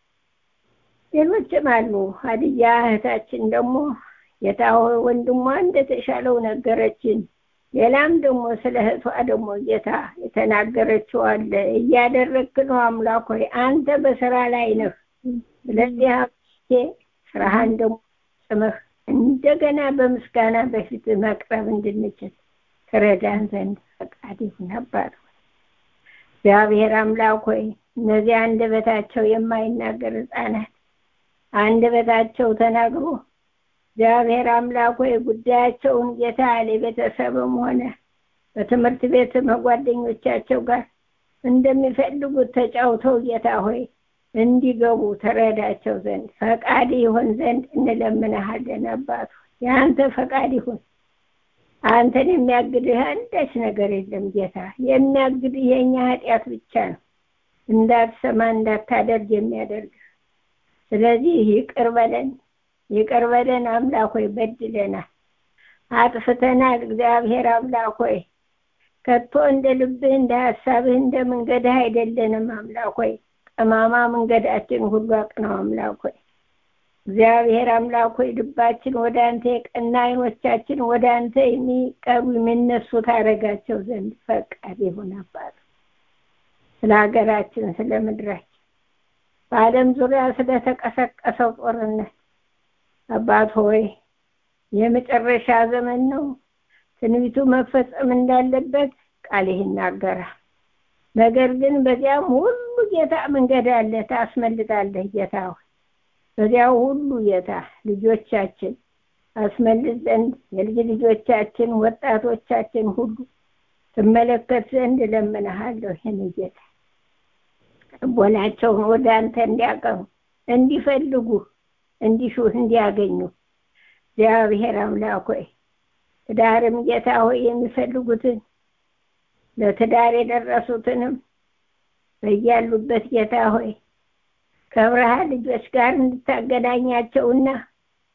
ሌሎችም አሉ። ሀዲያ እህታችን ደግሞ ጌታ ሆይ ወንድሟ እንደተሻለው ነገረችን። ሌላም ደግሞ ስለ እህቷ ደግሞ ጌታ የተናገረችው አለ። እያደረግክ ነው አምላክ ሆይ አንተ በስራ ላይ ነህ። ስለዚህ አምላኬ ስራህን ደግሞ ጽምህ እንደገና በምስጋና በፊት መቅረብ እንድንችል ትረዳን ዘንድ ፈቃድ ይሁን አባት ሆይ እግዚአብሔር አምላክ ሆይ እነዚህ አንደበታቸው የማይናገር ህፃናት አንደበታቸው ተናግሮ እግዚአብሔር አምላክ ሆይ ጉዳያቸውን ጌታ ለቤተሰብም ሆነ በትምህርት ቤት መጓደኞቻቸው ጋር እንደሚፈልጉት ተጫውተው ጌታ ሆይ እንዲገቡ ተረዳቸው ዘንድ ፈቃድ ይሆን ዘንድ እንለምንሃለን። አባቱ የአንተ ፈቃድ ይሁን። አንተን የሚያግድህ አንዳች ነገር የለም ጌታ። የሚያግድህ የእኛ ኃጢአት ብቻ ነው፣ እንዳትሰማ እንዳታደርግ የሚያደርግ ስለዚህ ይቅር በለን ይቅር በለን አምላክ ሆይ በድለናል፣ አጥፍተናል። እግዚአብሔር አምላክ ሆይ ከቶ እንደ ልብህ እንደ ሀሳብህ እንደ መንገድህ አይደለንም አምላክ ሆይ ጠማማ መንገዳችን ሁሉ አቅናው አምላክ ሆይ እግዚአብሔር አምላክ ሆይ ልባችን ወደ አንተ የቀና አይኖቻችን ወደ አንተ የሚቀሩ የሚነሱ ታደርጋቸው ዘንድ ፈቃድ ይሁን አባት ስለ ሀገራችን ስለ ምድራችን በዓለም ዙሪያ ስለተቀሰቀሰው ጦርነት አባት ሆይ የመጨረሻ ዘመን ነው። ትንቢቱ መፈጸም እንዳለበት ቃልህ ይናገራል። ነገር ግን በዚያም ሁሉ ጌታ መንገድ አለ፣ ታስመልጣለህ ጌታ ሆይ በዚያው ሁሉ ጌታ ልጆቻችን አስመልጥ ዘንድ የልጅ ልጆቻችን ወጣቶቻችን ሁሉ ትመለከት ዘንድ እለምንሃለሁ። ይህን ጌታ ልቦናቸውን ወደ አንተ እንዲያቀሩ እንዲፈልጉ እንዲሹህ እንዲያገኙ እግዚአብሔር አምላክ ሆይ ትዳርም ጌታ ሆይ የሚፈልጉትን ለትዳር የደረሱትንም በያሉበት ጌታ ሆይ ከብርሃን ልጆች ጋር እንድታገናኛቸውና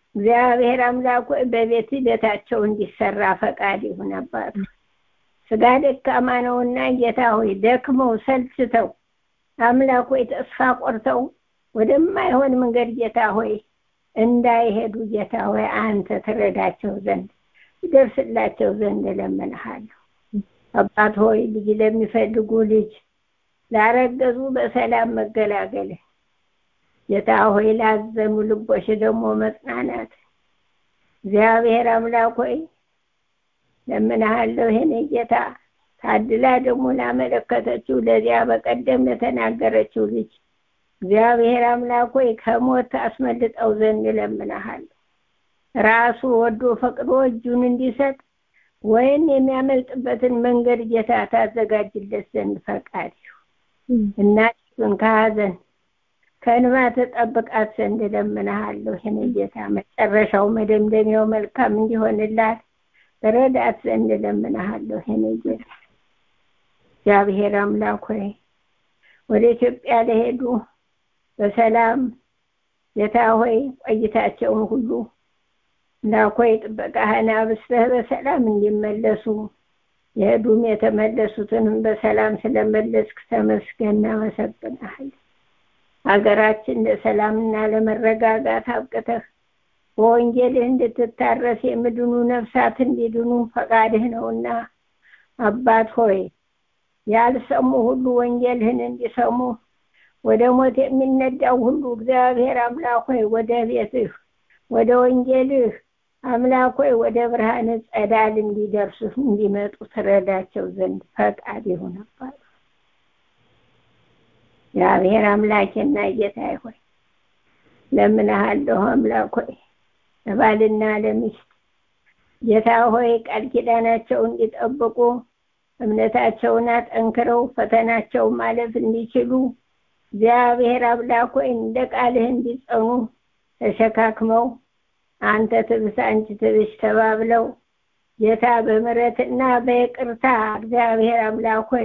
እግዚአብሔር አምላክ ሆይ በቤት ቤታቸው እንዲሰራ ፈቃድ ይሁን አባቱ ስጋ ደካማ ነውና ጌታ ሆይ ደክመው ሰልችተው አምላክ ሆይ ተስፋ ቆርተው ወደማይሆን መንገድ ጌታ ሆይ እንዳይሄዱ ጌታ ሆይ አንተ ትረዳቸው ዘንድ ይደርስላቸው ዘንድ እለምንሃለሁ። አባት ሆይ ልጅ ለሚፈልጉ ልጅ ላረገዙ በሰላም መገላገል ጌታ ሆይ ላዘኑ ልቦች ደግሞ መጽናናት እግዚአብሔር አምላክ ሆይ ለምንሃለሁ ይሄን ጌታ ታድላ ደግሞ ላመለከተችው ለዚያ በቀደም ለተናገረችው ልጅ እግዚአብሔር አምላክ ሆይ ከሞት አስመልጠው ዘንድ እለምንሃለሁ። ራሱ ወዶ ፈቅዶ እጁን እንዲሰጥ ወይም የሚያመልጥበትን መንገድ ጌታ ታዘጋጅለት ዘንድ ፈቃድ እናቱን ከሀዘን ከእንባ ተጠብቃት ዘንድ እለምንሃለሁ። ይህን ጌታ መጨረሻው መደምደሚያው መልካም እንዲሆንላት ረዳት ዘንድ እለምንሃለሁ። ይህን ጌታ እግዚአብሔር አምላክ ሆይ ወደ ኢትዮጵያ ለሄዱ በሰላም ጌታ ሆይ ቆይታቸውን ሁሉ እንዳኮይ ጥበቃህን አብስተህ በሰላም እንዲመለሱ የሄዱም የተመለሱትንም በሰላም ስለመለስክ ተመስገን እናመሰግናለን። ሀገራችን ለሰላምና ለመረጋጋት አብቅተህ በወንጌልህ እንድትታረስ የምድኑ ነፍሳት እንዲድኑ ፈቃድህ ነውና አባት ሆይ ያልሰሙ ሁሉ ወንጌልህን እንዲሰሙ ወደ ሞት የሚነዳው ሁሉ እግዚአብሔር አምላክ ሆይ ወደ ቤትህ ወደ ወንጌልህ አምላክ ሆይ ወደ ብርሃን ጸዳል እንዲደርሱ እንዲመጡ ትረዳቸው ዘንድ ፈቃድ ይሁን አባት እግዚአብሔር አምላኬና ጌታዬ ሆይ ለምንሃለሁ አምላክ ሆይ ለባልና ለሚስት ጌታ ሆይ ቃል ኪዳናቸው እንዲጠብቁ እምነታቸውን አጠንክረው ፈተናቸው ማለፍ እንዲችሉ እግዚአብሔር አምላክ ሆይ እንደ ቃልህ እንዲጸኑ ተሸካክመው አንተ ትብስ አንቺ ትብሽ ተባብለው ጌታ በምሕረትና በይቅርታ እግዚአብሔር አምላክ ሆይ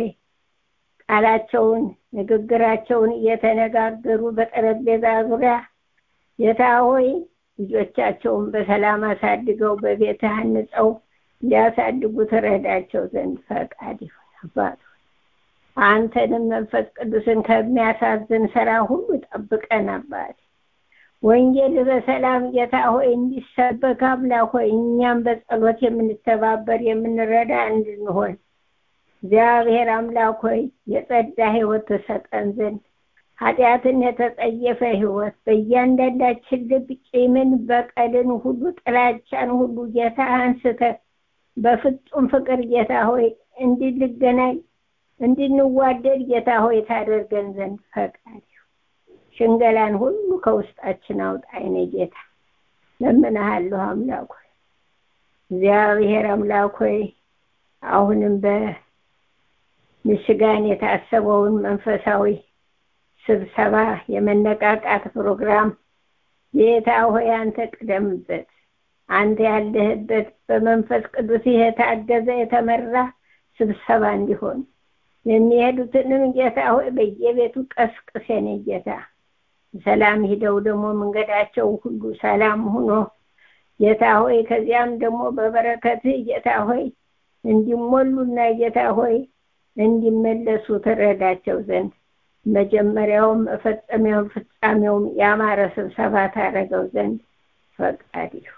ቃላቸውን ንግግራቸውን እየተነጋገሩ በጠረጴዛ ዙሪያ ጌታ ሆይ ልጆቻቸውን በሰላም አሳድገው በቤትህ አንጸው እንዲያሳድጉ ትረዳቸው ዘንድ ፈቃድ ይሁን አባት አንተንም መንፈስ ቅዱስን ከሚያሳዝን ስራ ሁሉ ጠብቀን አባት ወንጌል በሰላም ጌታ ሆይ እንዲሰበክ አምላክ ሆይ እኛም በጸሎት የምንተባበር የምንረዳ እንድንሆን እግዚአብሔር አምላክ ሆይ የጸዳ ህይወት ተሰጠን ዘንድ ኃጢአትን የተጸየፈ ህይወት በእያንዳንዳችን ልብ ቂምን፣ በቀልን ሁሉ ጥላቻን ሁሉ ጌታ አንስተ በፍጹም ፍቅር ጌታ ሆይ እንድንገናኝ እንድንዋደድ ጌታ ሆይ ታደርገን ዘንድ ፈቃድ ሽንገላን ሁሉ ከውስጣችን አውጣ አይነ ጌታ ለምንሃለሁ አምላክ ሆይ እግዚአብሔር አምላክ ሆይ አሁንም በምሽጋን የታሰበውን መንፈሳዊ ስብሰባ የመነቃቃት ፕሮግራም ጌታ ሆይ አንተ ቅደምበት አንተ ያለህበት በመንፈስ ቅዱስ የታገዘ የተመራ ስብሰባ እንዲሆን የሚሄዱትንም ጌታ ሆይ በየቤቱ ቀስቅስ የኔ ጌታ ሰላም ሂደው ደግሞ መንገዳቸው ሁሉ ሰላም ሆኖ ጌታ ሆይ ከዚያም ደግሞ በበረከትህ ጌታ ሆይ እንዲሞሉና ጌታ ሆይ እንዲመለሱ ትረዳቸው ዘንድ መጀመሪያውም መፈጸሚያውም ፍጻሜውም ያማረ ስብሰባ ታደረገው ዘንድ ፈቃድ ይሁን።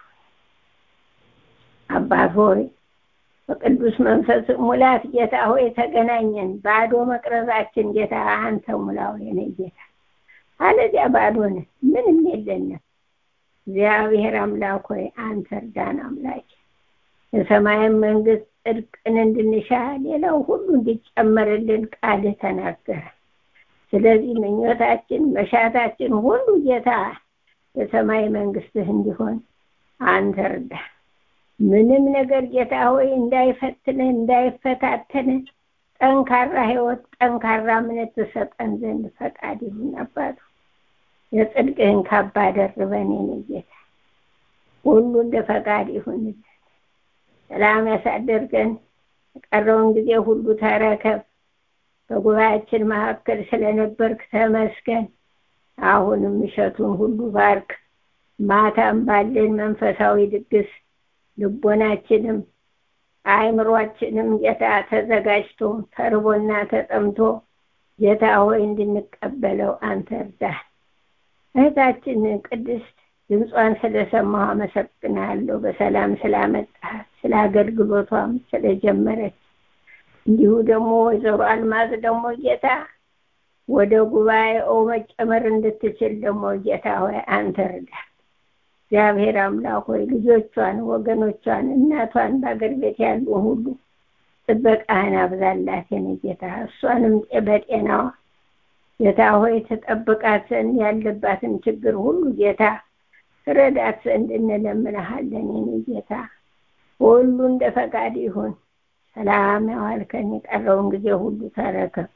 አባት ሆይ በቅዱስ መንፈስ ሙላት ጌታ ሆይ ተገናኘን። ባዶ መቅረዛችን ጌታ አንተ ሙላው የኔ ጌታ፣ አለዚያ ባዶ ነን፣ ምንም የለንም። እግዚአብሔር አምላክ ሆይ አንተ እርዳን አምላክ የሰማይን መንግስት ጽድቅን እንድንሻ ሌላው ሁሉ እንዲጨመርልን ቃልህ ተናገረ። ስለዚህ ምኞታችን መሻታችን ሁሉ ጌታ የሰማይ መንግስትህ እንዲሆን አንተ እርዳ። ምንም ነገር ጌታ ሆይ እንዳይፈትንህ እንዳይፈታተንህ ጠንካራ ህይወት ጠንካራ እምነት ትሰጠን ዘንድ ፈቃድ ይሁን አባቱ። የጽድቅህን ካባ ደርበን የኔ ጌታ ሁሉ እንደ ፈቃድ ይሁንልን። ሰላም ያሳደርገን። የቀረውን ጊዜ ሁሉ ተረከብ። በጉባኤያችን መካከል ስለነበርክ ተመስገን። አሁንም እሸቱን ሁሉ ባርክ። ማታም ባለን መንፈሳዊ ድግስ ልቦናችንም አእምሯችንም ጌታ ተዘጋጅቶ ተርቦና ተጠምቶ ጌታ ሆይ እንድንቀበለው አንተ እርዳን። እህታችን ቅድስት ድምጿን ስለሰማሁ አመሰግናለሁ። በሰላም ስላመጣት ስለ አገልግሎቷም ስለጀመረች እንዲሁ ደግሞ ወይዘሮ አልማዝ ደግሞ ጌታ ወደ ጉባኤው መጨመር እንድትችል ደግሞ ጌታ ሆይ አንተ እርዳት። እግዚአብሔር አምላክ ሆይ ልጆቿን፣ ወገኖቿን፣ እናቷን በአገር ቤት ያሉ ሁሉ ጥበቃህን አብዛላት የኔ ጌታ። እሷንም በጤናዋ ጌታ ሆይ ተጠብቃት ዘንድ ያለባትን ችግር ሁሉ ጌታ ረዳት ዘንድ እንለምንሃለን የኔ ጌታ። ሁሉ እንደ ፈቃድ ይሁን። ሰላም ያዋልከን የቀረውን ጊዜ ሁሉ ተረከብ።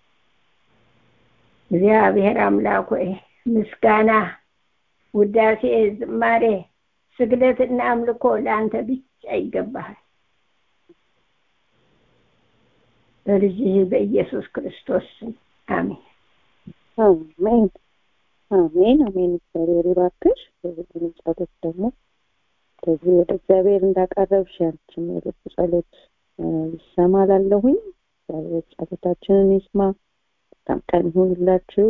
እግዚአብሔር አምላክ ሆይ ምስጋና፣ ውዳሴ፣ ዝማሬ፣ ስግደትና አምልኮ ለአንተ ብቻ ይገባሃል። በልጅህ በኢየሱስ ክርስቶስ ስም አሜን። አሜን አሜን አሜን። እግዚአብሔር ይባርክሽ። የሁሉንም ጸሎት ደግሞ ከዚህ ወደ እግዚአብሔር እንዳቀረብሽ ያንቺም የልብ ጸሎት ይሰማ ላለሁኝ እግዚአብሔር ጸሎታችንን ይስማ። በጣም ቀን ይሁንላችሁ።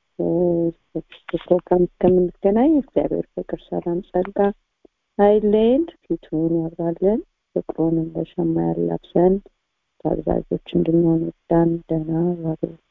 ፕሮግራም እስከምንገናኝ እግዚአብሔር ፍቅር፣ ሰላም፣ ጸጋ አይለየን፣ ፊቱን ያብራለን፣ ፍቅሩን እንደ ሸማ ያላብሰን፣ ታዛዦች እንድንሆን ይርዳን። ደህና ዋሉ።